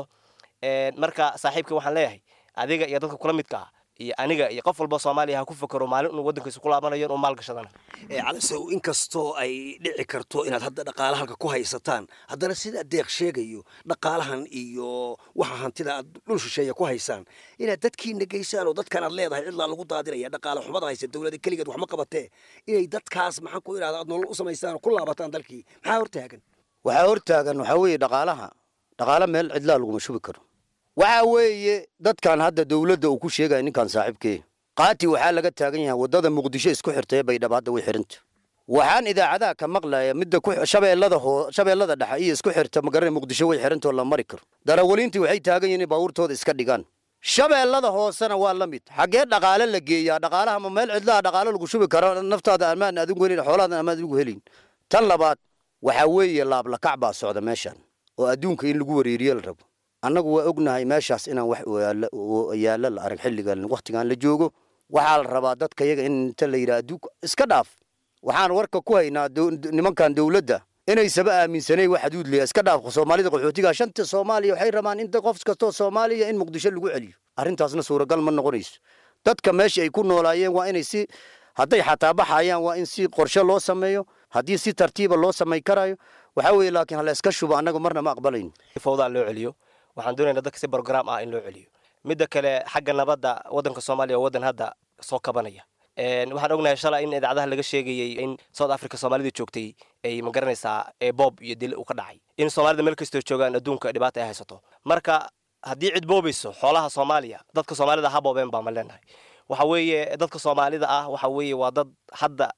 marka saaxiibka waxaan leeyahay adiga iyo dadka kula midka ah iyo aniga iyo qof walba soomaaliya ha ku fakero maalin inuu waddankiisa ku laabanayo inuu maalgashadana calasow inkastoo ay dhici karto inaad hadda dhaqaala halka ku haysataan haddana sida deeq sheegayo dhaqaalahan iyo waxa hantida aad dhul shisheeya ku haysaan inaad dadkiina geysaan oo dadkan aad leedahay cidlaa lagu daadinaya dhaqaala xumada haysa dowlada keligeed wax ma qabatee inay dadkaas maxaan ku idhahda aad nolol u samaysaan oo ku laabataan dalkii maxaa hortaagan waxaa hortaagan waxaa weeye dhaqaalaha dhaqaala meel cidlaa laguma shubi karo waxaa weeye dadkan hadda dowladda uu ku sheegaya ninkan saaxiibkee qaati waxaa laga taagan yahay waddada muqdisho isku xirtay baydhabo hadda way xiranta waxaan idaacadaha ka maqlaya midda shabeellada hoo shabeellada dhexe iyo isku xirta magaranay muqdisho way xirantoo la mari karo darawaliintii waxay taagan yihiin in baabuurtooda iska dhigaan shabeellada hoosena waa la mid xaggee dhaqaale la geeyaa dhaqaalaha ma meel cidlaha dhaqaale lagu shubi karo naftaada amaan adigu helin xoolaadan amaan adigu helin tan labaad waxaa weeye laablakac baa socda meeshan oo adduunka in lagu wareeriyo la rabo annagu waa ognahay meeshaas inaan wax yaallo la arag xilligan wakhtigan la joogo waxaa la rabaa dadka yaga in inta la yidhaha adduunka iska dhaaf waxaan warka ku haynaa nimankan dowladda inaysaba aaminsanay wax xuduud leeya iska dhaaf soomaalida qaxootiga shanta soomaaliya waxay rabaan in qof kastoo soomaaliya in muqdisho lagu celiyo arrintaasna suuragal ma noqonayso dadka meesha ay ku noolaayeen waa inay si hadday xataa baxayaan waa in si qorshe loo sameeyo haddii si tartiiba loo samay karayo waxaa weeye laakiin hala iska shubo annaga marna ma aqbalayno fawdaa loo celiyo waxaan doonaynaa dadka si brogram ah in loo celiyo midda kale xagga nabadda waddanka soomaaliya waa waddan hadda soo kabanaya waxaan ognahay shalay in idaacadaha laga sheegayey in south africa soomaalida joogtay ay ma garanaysaa boob iyo dil uu ka dhacay in soomaalida meel kastoo joogaan adduunka dhibaata ay haysato marka haddii cid boobayso xoolaha soomaaliya dadka soomaalida ha boobeen baa ma leenahay waxa weeye dadka soomaalida ah waxa weeye waa dad hadda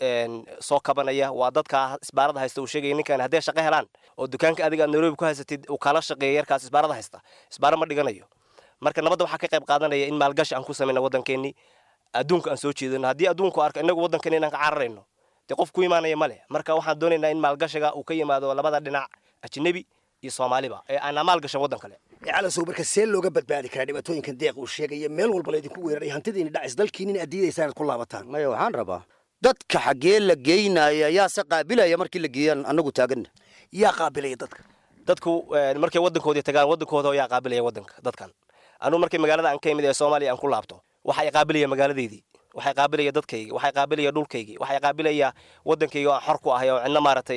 soo kabanaya waa dadka isbaarada haysta uu sheegaya ninkan hadday shaqo helaan oo dukaanka adiga aad nairobi ku haysatid uu kala shaqeeya yarkaas isbaarada haysta isbaaro ma dhiganayo marka nabadda waxaa ka qayb qaadanaya in maalgashi aan ku samayna waddankeennii adduunka aan soo jeedano haddii adduunku arko inagu waddankeena inaan ka cararayno dee qof ku imaanaya ma leh marka waxaan doonaynaa in maalgashiga uu ka yimaado labada dhinac ajnebi iyo soomaaliba ee aanaa maalgashan waddan kale calasow marka see looga badbaadi karaa dhibaatooyinkan deeq uu sheegaya meel walba laydinku weeraray hantidiina dhacis dalkiinin aad diidaysaan aad ku laabataan maya waxaan rabaa dadka xaggee la geynaya yaa se qaabilaya markii la geeyaan annagu taaganna yaa qaabilaya dadka dadku markay waddankoodii tagaan waddankooda yaa qaabilaya waddanka dadkan anugu markay magaalada aan ka imid ee soomaaliya aan ku laabto waxay qaabilaya magaaladeydii waxay qaabilaya dadkaygi waxay qaabilaya dhulkaygii waxay qaabilaya waddankayga oo aan xor ku ahay oo cidna maaragtay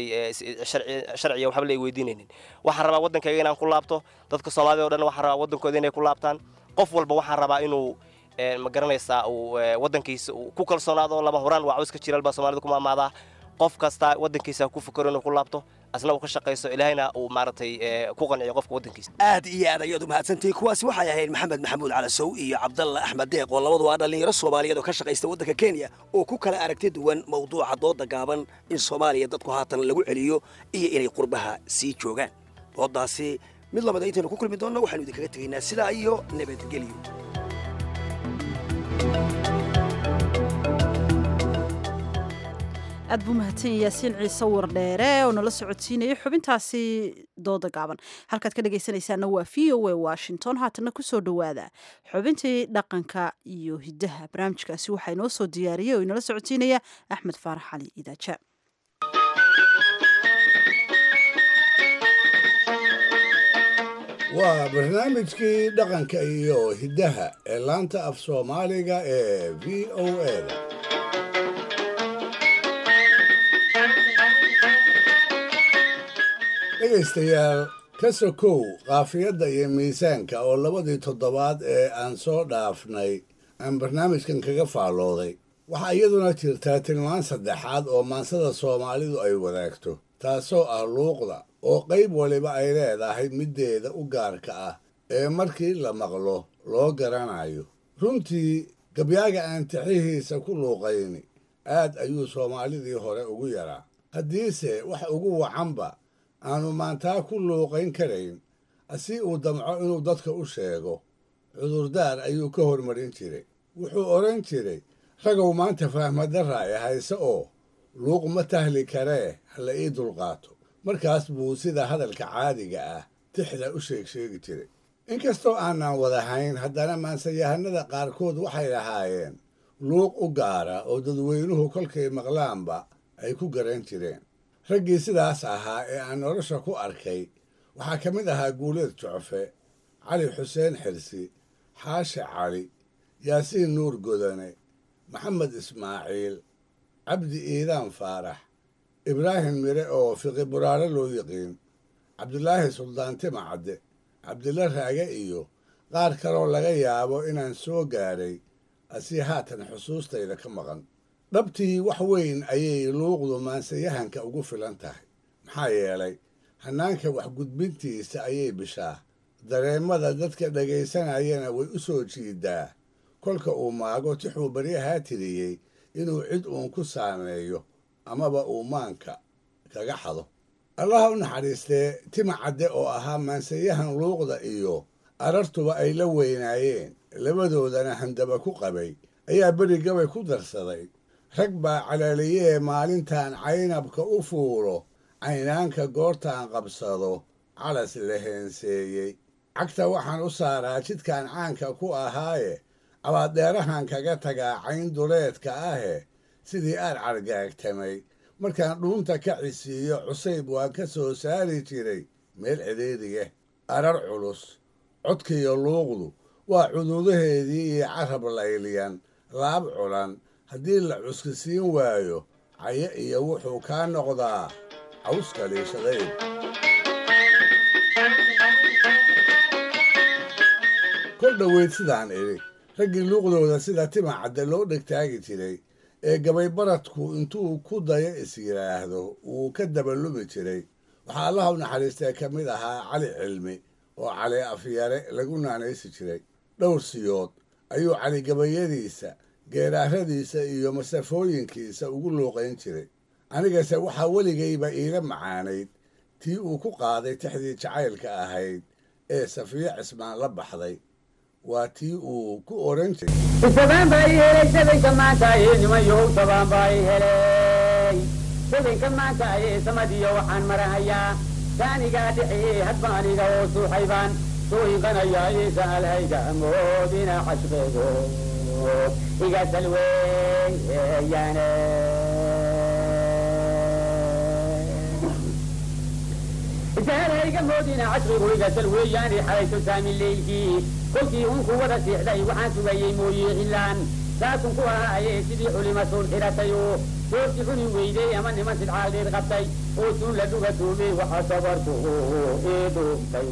sharciya waxba la ay weydiinaynin waxaan rabaa waddankayga inaan ku laabto dadka soomaalida o dhan waxaan rabaa waddankooda inay ku laabtaan qof walba waxaan rabaa inuu ma garanaysaa uu waddankiisa uu ku kalsoonaado lama horaan waa cawska jiral baa soomaalida ku maamaadaa qof kasta waddankiisa ku fikiro inuu ku laabto asna uu ka shaqayso ilaahayna uu maaragtay ku qanciyo qofka waddankiisa aad iyo aad ayaad u mahadsantihiin kuwaasi waxay ahayd maxamed maxamuud calasow iyo cabdalla axmed deeq oo labaduba ah dhallinyaro soomaaliyeed oo ka shaqaysta waddanka kenya oo ku kala aragti duwan mawduuca dooda gaaban in soomaaliya dadku haatan lagu celiyo iyo inay qurbaha sii joogaan doodaasi mid lamida intaynu ku kulmi doonno waxaanu idinkaga tegaynaa sidaa iyo nabadgelyo aad buu mahadsan yaasiin ciise wardheere oo nala socodsiinaya xubintaasi dooda gaaban halkaad ka dhegaysanaysaana waa v o a washington haatana kusoo dhowaada xubintii dhaqanka iyo hidaha barnaamijkaasi waxaa inoo soo diyaariyey oo inala socodsiinaya axmed faarax cali idaaja waa barnaamijkii dhaqanka iyo hiddaha ee laanta af soomaaliga ee v o a da dhegaystayaal ka sokow qaafiyadda iyo miisaanka oo labadii toddobaad ee aan soo dhaafnay aan barnaamijkan kaga faallooday waxaa iyaduna jirtaa tilmaan saddexaad oo maansada soomaalidu ay wadaagto taasoo ah luuqda oo qayb waliba ay leedahay middeeda u gaarka ah ee markii la maqlo loo garanayo runtii gabyaaga aan tixihiisa ku luuqayni aad ayuu soomaalidii hore ugu yaraa haddiise wax ugu wacanba aanu maantaa ku luuqayn karayn si uu damco inuu dadka u sheego cudurdaar ayuu ka hormarin jiray wuxuu odhan jiray ragow maanta fahmadarra e hayse oo luuq ma tahli karee hala ii dulqaato markaas buu sida hadalka caadiga ah tixda u sheeg sheegi jiray inkastoo aanaan wadahayn haddana maansayahanada qaarkood waxay lahaayeen luuq u gaara oo dadweynuhu kolkay maqlaanba ay ku garan jireen raggii sidaas ahaa ee aan nolosha ku arkay waxaa ka mid ahaa guuleed jocfe cali xuseen xirsi xaashi cali yaasiin nuur godane maxamed ismaaciil cabdi iidaan faarax ibraahim mire oo fiqi buraare loo yiqiin cabdulaahi suldaan timacadde cabdilla raage iyo qaar kaloo laga yaabo inaan soo gaadhay asii haatan xusuustayda ka maqan dhabtii wax weyn ayay luuqdu maansayahanka ugu filan tahay maxaa yeelay hannaanka waxgudbintiisa ayay bishaa dareemada dadka dhegaysanayana way u soo jiidaa kolka uu maago tixuu baryahaa tiriyey inuu cid uun ku saameeyo amaba uu maanka kaga xado allaha u naxariistee tima cadde oo ahaa maansayahan luuqda iyo arartuba ay la weynaayeen labadoodana handaba ku qabay ayaa beri gabay ku darsaday rag baa calaaliyee maalintaan caynabka u fuulo caynaanka goortaan qabsado calas la heenseeyey cagta waxaan u saaraa jidkan caanka ku ahaaye abaaddeerahan kaga tagaa cayn duleedka ahe sidii aad cargaagtamay markaan dhuunta ka cisiiyo cusayb waan ka soo saari jiray meel cidhiidhiga arar culus codkiiyo luuqdu waa cuduudaheedii iyo carab layliyan laab culan haddii la cuskisiin waayo cayo iyo wuxuu kaa noqdaa cawska liishadayd kol dhoweyd sidaan idhi raggii luuqdooda sida tima cadde loo dhegtaagi jiray ee gabay baradku intuu ku dayo is yidhaahdo wuu ka dabalumi jiray waxaa allaha u naxariistee ka mid ahaa cali cilmi oo cali afyare lagu naanaysi jiray dhowr siyood ayuu cali gabayadiisa geeraaradiisa iyo masafooyinkiisa ugu luuqayn jiray anigase waxaa weligayba iila macaanayd tii uu ku qaaday tixdii jacaylka ahayd ee safiyo cismaan la baxday waa tii uu ku oran jiray sabaan baa i helay sabanka maanta ee nimayow sabaan baa i helay sabanka maanta ee samadiyo waxaan marahayaa taanigaa dhexee hadba aniga oo suuxaybaan sooyinqanayaa ee saalhayga moodina xashbeego iga salweeyaane saalhayga moodina cashrigu iga salweeyaane xalayso saami leylkii kolkii unku wada siixday waxaan sugayey mooye xilaan saasun ku ahaaye sidii culima suul xiratay oo soorti cuni weydey ama niman sidxaaldheed qabtay oo suun la dhuga tuumey waxa sabarku ii dhuuftay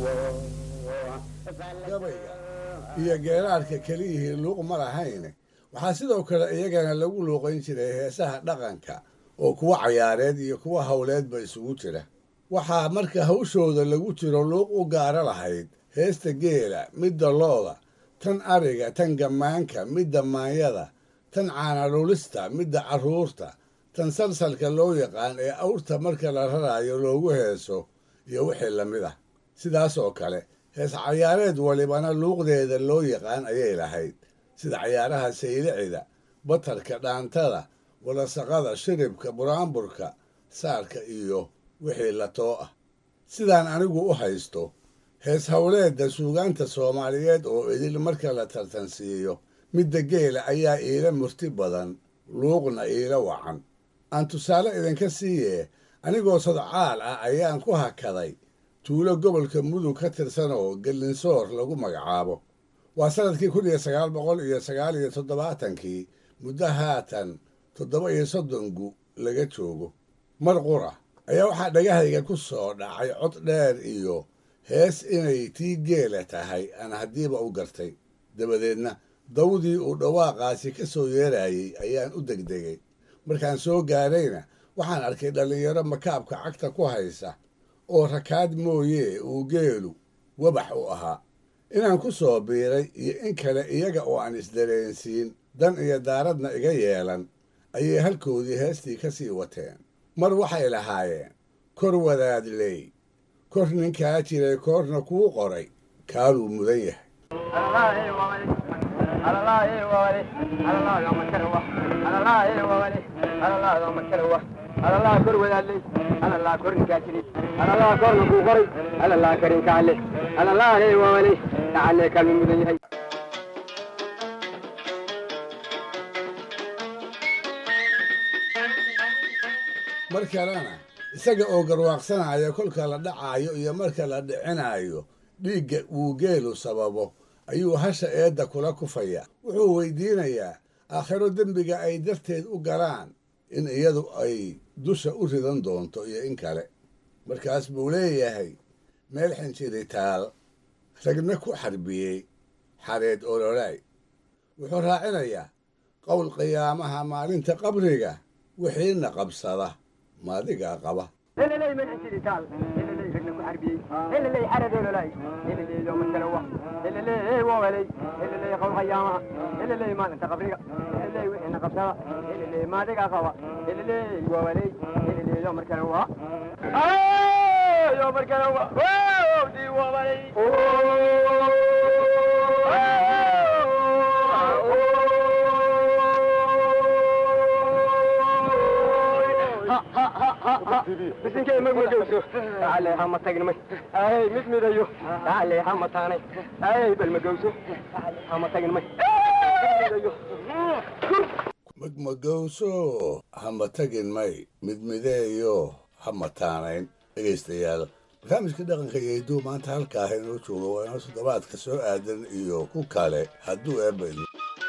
gabayga iyo geeraarka keliyihii luuq ma lahayne waxaa sidoo kale iyagana lagu luuqayn jiray heesaha dhaqanka oo kuwa cayaareed iyo kuwa howleedba isugu jira waxaa marka hawshooda lagu jiro luuq u gaara lahayd heesta geela midda looda tan ariga tan gammaanka midda maanyada tan caanalulista midda carruurta tan salsalka loo yaqaan ee awrta marka la raraayo loogu heeso iyo wixii la mid ah sidaas oo kale hees cayaareed walibana luuqdeeda loo yaqaan ayay lahayd sida cayaaraha saylicida batarka dhaantada walasaqada shiribka buraanburka saarka iyo wixii latoo ah sidaan anigu u haysto hees howleedda suugaanta soomaaliyeed oo idil marka la tartansiiyo midda geela ayaa iila murti badan luuqna iila wacan aan tusaale idinka siiyee anigoo sadcaal ah ayaan ku hakaday tuulo gobolka mudug ka tirsan oo gelinsoor lagu magacaabo waa sannadkii kun iyo sagaal boqol iyo sagaal iyo toddobaatankii muddo haatan toddoba iyo soddon gu laga joogo mar qura ayaa waxaa dhagahayga ku soo dhacay cod dheer iyo hees inay tii geela tahay aan haddiiba u gartay dabadeedna dawdii uu dhawaaqaasi ka soo yeerayey ayaan u degdegay markaan soo gaarayna waxaan arkay dhallinyaro makaabka cagta ku haysa oo rakaad mooyee uu geelu wabax u ahaa inaan ku soo biiray iyo in kale iyaga oo aan isdareensiin dan iyo daaradna iga yeelan ayay halkoodii heestii ka sii wateen mar waxay lahaayeen kor wadaadley kor ninkaa jiray koorna kuu qoray kaaluu mudan yahay alalaa kor wadaadley alalaa kor ninkaa jiri alalaa korna kuu qoray alalaa karinkaale alalaa hey wawale lacalee kaalma mudan yahay mar kalena isaga oo garwaaqsanaya kolka la dhacaayo iyo marka la dhicinaayo dhiigga uu geelu sababo ayuu hasha eedda kula kufaya wuxuu weydiinayaa aakhiro dembiga ay darteed u galaan in iyadu ay dusha u ridan doonto iyo in kale markaas buu leeyahay meel xinjiritaal ragna ku xarbiyey xareed ololaay wuxuu raacinayaa qowl qiyaamaha maalinta qabriga wixiina qabsada maadigaa qaba heleley meel xinjiritaal heleley ragna ku xarbiyey heleley xareed ololaay heleley yooma kalawa heleley wawaley heleley qowl qiyaamaha heleley maalinta qabriga heleley wixiina qabsada heleley maadigaa qaba heleley wawaley heleley yooma kalawa yooma kalawa di wawaley bisinkee magmagowso ale hama tagnimay ay mid midayo ale hama taanay ay bal magowso hama tagnimay magmagowso hama tagin may midmideeyo hama taanayn dhegaystayaal barnaamijka dhaqanka iyo hidduu maanta halkaa ah inoo jooga waa inoo toddobaadka soo aadan iyo ku kale hadduu eebba idin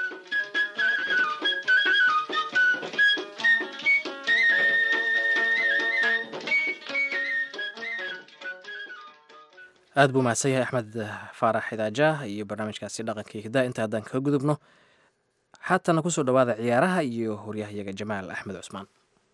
aad buu mahadsan yahay axmed faarax idaajaah iyo barnaamijkaasi dhaqankii hiddaa inta haddaan kaga gudubno haatana kusoo dhowaada ciyaaraha iyo horyahyaga jamaal axmed cusmaan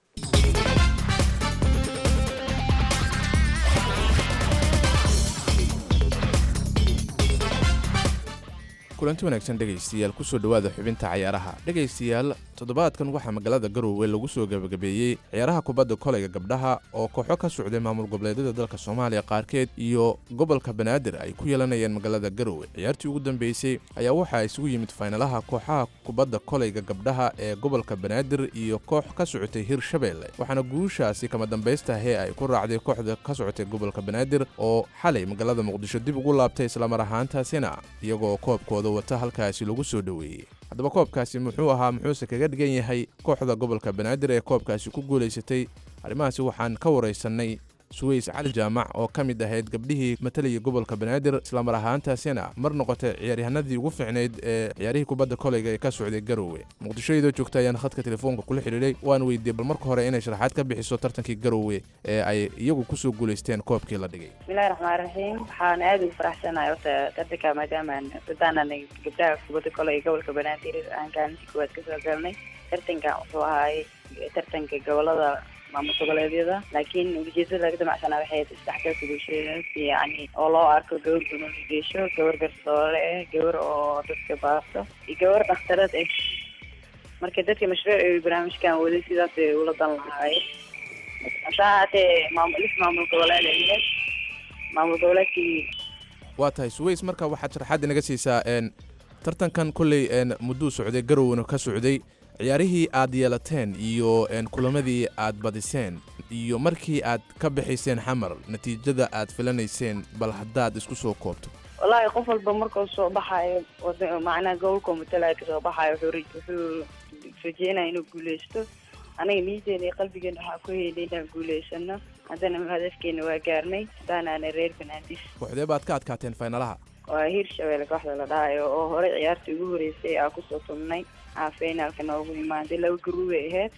kulanti wanaagsan dhegaystayaal kusoo dhowaada xubinta cayaaraha dhegaystayaal toddobaadkan waxaa magaalada garowe lagu soo gebagabeeyey ciyaaraha kubadda kolayga gabdhaha oo kooxo ka socday maamul goboleedyada dalka soomaaliya qaarkeed iyo gobolka banaadir ay ku yeelanayeen magaalada garowe ciyaartii ugu dambeysay ayaa waxaa isugu yimid faynalaha kooxaha kubadda kolayga gabdhaha ee gobolka banaadir iyo koox ka socotay hirshabeelle waxaana guushaasi kama dambaystahee ay ku raacday kooxda ka socotay gobolka banaadir oo xalay magaalada muqdisho dib ugu laabtay islamar ahaantaasina iyagoo koobkooda wata halkaasi lagu soo dhoweeyey haddaba koobkaasi muxuu ahaa muxuuse kaga dhigan yahay kooxda gobolka banaadir ee koobkaasi ku guulaysatay arrimahaasi waxaan ka waraysanay suweys cali jaamac oo ka mid ahayd gabdhihii matalayay gobolka banaadir islamar ahaantaasina mar noqotay ciyaaryahanadii ugu fiicnayd ee ciyaarihii kubadda koleyga ee ka socday garowe muqdisho iyadoo joogta ayaan khadka telefoonka kula xidhiidhay waan weydiiyey bal marka hore inay sharaxaad ka bixiso tartankii garowe ee ay iyagu kusoo guulaysteen koobkii la dhigay bismillahi raxmaan raxiim waxaan aada ugu faraxsanahay horta tartanka maadaamaan dadaanan gabdhaha kubadda koleyga gobolka banaadir aan kaalintii koowaad kasoo galnay tartankan wuxuu ahaay tartanka gobolada maamul goboleedyada laakiin ujeedada laga damacsanaa waxay isdhexgalka bulshada yani oo loo arko gabar gunooli geesho gabar garsoore ah gabar oo dadka baasto iyo gabar dhakhtarad ah marka dadka mashruuc ay barnaamijkan waday sidaas ay ula dan lahaayeen hasaa haatee maamul lis maamul goboleed ay yahay maamul goboleedkii waa tahay suweys marka waxaad sharaxaad inaga siisaa n tartankan kolley n mudduu socday garowna ka socday ciyaarihii aad yeelateen iyo kulamadii aad badiseen iyo markii aad ka bixayseen xamar natiijada aad filanayseen bal haddaad isku soo koobto wallaahi qof walba markuu soo baxaayo wada macnaha gobolka matalaya kasoo baxaayo wuxuu wuxuu rajeynaya inuu guuleysto anaga niyadeena iyo qalbigeena waxaa ku heynay inaan guuleysano haddana hadafkeena waa gaarnay haddaanaana reer banaadis kooxdee baad ka adkaateen faynalaha waa hiirshabeelle kooxda la dhahayo oo horey ciyaartii ugu horeysay aa kusoo tumnay aa finaalka noogu imaaday laba garuubay ahayd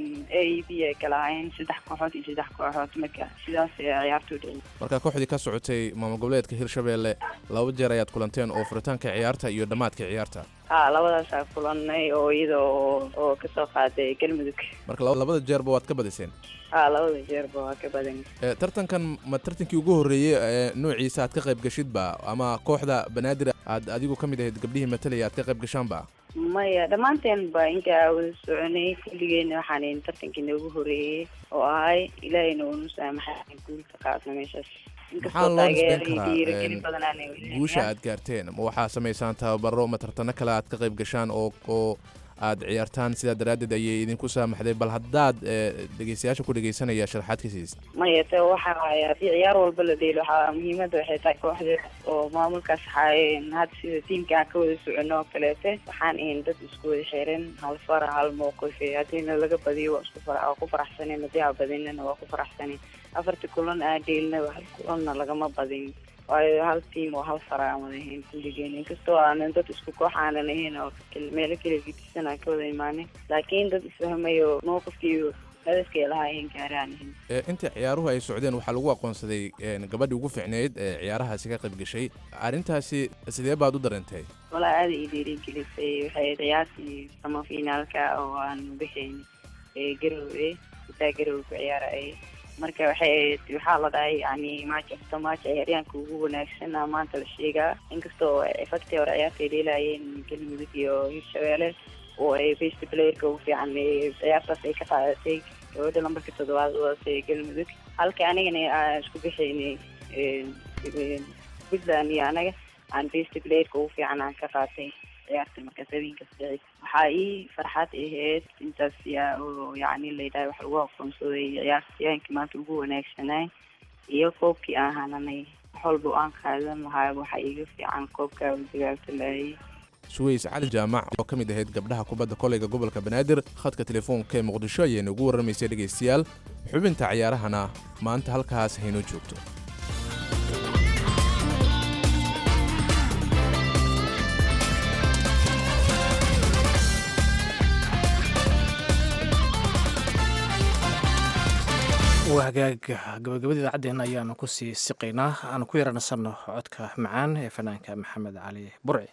a e b ay kala ahayn saddex kooxood iyo saddex kooxood marka sidaas ciyaartu dhici marka kooxdii ka socotay maamul goboleedka hirshabeelle laba jeer ayaad kulanteen oo furitaanka ciyaarta iyo dhammaadka ciyaarta ha labadaasaa kulanay oo iyada oo oo kasoo qaaday galmudug marka labada jeerba waad ka badiseen ha labada jeerba waa ka badan tartankan ma tartankii ugu horreeyey ee noociisa aad ka qayb gashidba ama kooxda banaadir aad adigu ka mid ahayd gabdhihii matalaya aad ka qayb gashaanba maya dhammaanteen ba intaa wada soconay kulligeena waxaan tartankii noogu horeeyey oo ahay ilaahayna uunu saamaxay guulka qaadna meeshaas maxaa loo nisbeyn karaa guusha aad gaarteen ma waxaa samaysaan tababaro ma tartano kale aad ka qayb gashaan oo oo aad ciyaartaan sidaa daraaddeed ayay idinku saamaxday bal haddaad dhegeystayaasha ku dhegeysanaya sharaxaad ka siisa maya te waxa waaya haddii ciyaar walba la dheelo waxaa muhiimadda waxay tahay kooxda oo maamulkaas waxaa hadda sida tiimka aan ka wada socono oo kaleete waxaan ahayn dad isku wada xiran hal fara hal mowqif haddiina laga badiyo waa isku fara waa ku faraxsanin haddii aa badinana waa ku faraxsanin afarta kulan aa dheelnaba hal kulanna lagama badin waayo hal tiim oo hal fara aan wada ahayn kulligeen inkastoo aanan dad isku koox aanan ahayn oo meelo kala gedisan aan ka wada imaanin laakiin dad isfahmayo mowqifkiiyo hadafkay lahaayeen gaari aan ahayn intii ciyaaruhu ay socdeen waxaa lagu aqoonsaday gabadhii ugu fiicneyd ee ciyaarahaasi ka qayb gashay arrintaasi sidee baad u dareentay walaa aada ii dhiirigelisay waxay ciyaartii sama finaalka oo aan bixayn garowe intaa garowe ku ciyaarayay marka waxay ahayd waxaa la dhahay yani match after match ciyaaryahanka ugu wanaagsan aa maanta la sheegaa inkastoo efacti hore ciyaartay dheelaayeen galmudug iyo hirshabeelle oo ay best playerka ugu fiican ciyaartaas ay ka qaadatay gabadha lambarka toddobaad udaasay galmudug halka anigana aan isku bixaynay puntland iyo anaga aan best playerka ugu fiican aan ka qaatay ciyaarta markaas habeenkaas dhici waxaa ii farxad ahayd intaas yaa oo yacni layidhaha wax lagu aqoonsaday ciyaartayaankii maanta ugu wanaagsanay iyo koobkii aan hananay wax walba oo aan qaadan lahaa waxaa iiga fiican koobkaa dagaalka laayay suweys cali jaamac oo ka mid ahayd gabdhaha kubadda koleyga gobolka banaadir khadka telefoonka ee muqdisho ayayna ugu warramaysay dhegaystayaal xubinta ciyaarahana maanta halkaas haynoo joogto waa hagaag gabagabada idaacaddeena ayaanu kusii siqaynaa aanu ku yaranasanno codka macaan ee fanaanka maxamed cali burci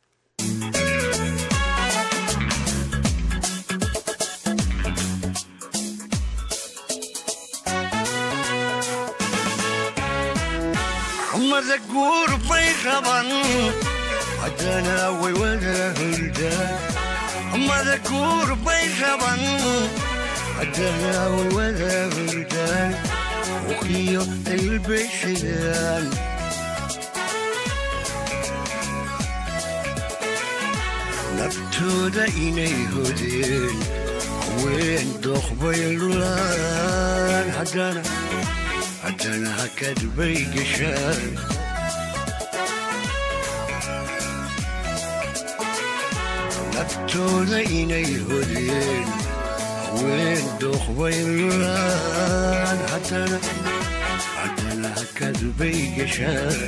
mada guur bay raban haddana way wada hurdaan mada guur bay raban haddana way wada hurdaan uqiyo ilbay shidaan naftooda inay hodeen haween dooqbay lulaan haddana haddana hakad bay gashaan naftooda inay hodeen haween dooqbay lulaan haddana haddana hakad bay gashaan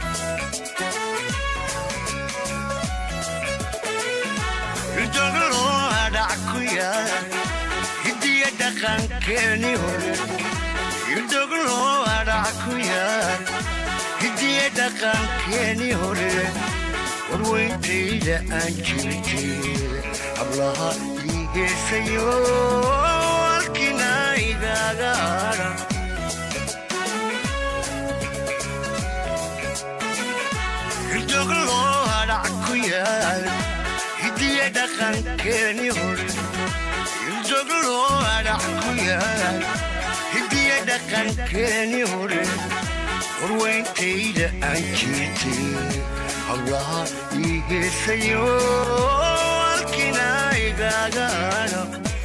ridoglo hadhac ku yaal hidiya dhaqankeeni hore ridoglo hadhac ku yaal hidiya dhaqankeeni hore warweyntayda aan jirjeeda hablaha ii heesayo halkina igaaga hadha ridoglo hadhac ku yaal hidiya dhaqankeeni hore ridoglo hadhac ku yaal hidiya dhaqankeeni hore warweyntayda aan jirtay hablaha ii heesayo halkina igaaga hadha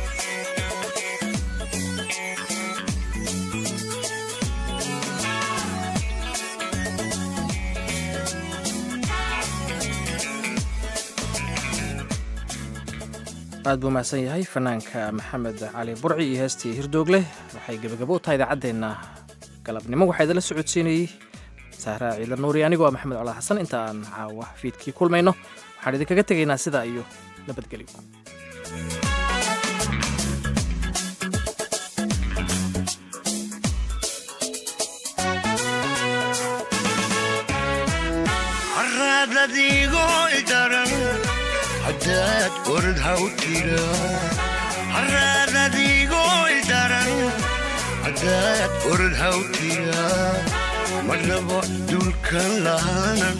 aad buu mahadsan yahay fanaanka maxamed cali burci iyo heestii hirdoogleh waxay gebagabo u tahay idaacaddeenna galabnimo waxaa idinla socodsiinayey sahraa ciidan nuuri anigoo ah maxamed colaad xasan inta aan caawa fiidkii kulmayno waxaan idinkaga tegaynaa sidaa iyo nabadgelyo haraadadiigo idaran haddaad orod haw tira haraadadiigo idaran haddaad orod haw tira marnaba dulkan lahaanan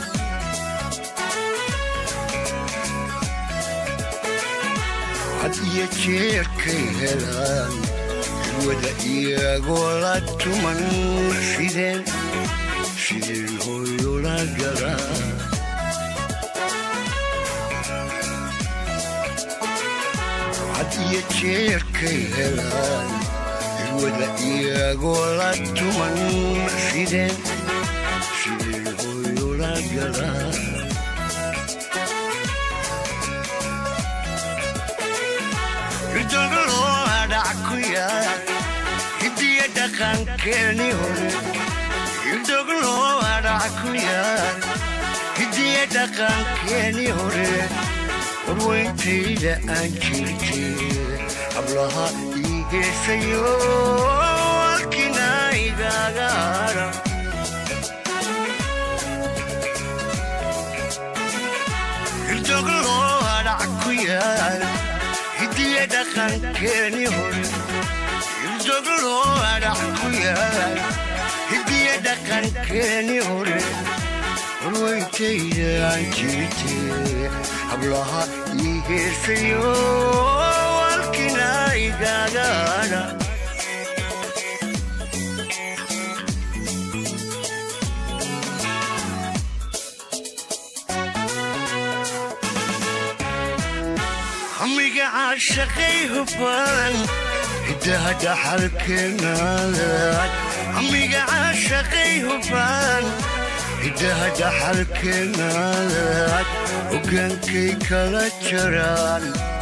had iyo jeerkay helaan wada iyagoo la tuman sideen sideen hooyola galaa had iyo jeerkay helaan wada iyagoo la tuman sideen sideen hooyola galaa ridoglo hadhac ku yaal hidiya dhaqankeeni hore ridoglo hadhac ku yaal hidiya dhaqankeeni hore warweyntayda aan jirjeeda hablaha ii heesayo halkina igaaga hadha ridoglo hadhac ku yaal hidiya dhaqankeeni hore ridoglo hadhac ku yaal hidiya dhaqankeeni hore warweyntayda aan jirjeeda hablaha ii heesayo halkina igaaga hadha amiga caashaqay hubaan hiddaha dhaxalkeenaad amiga caashaqay hubaan hiddaha dhaxalkeenaad hogaankay kala jaraan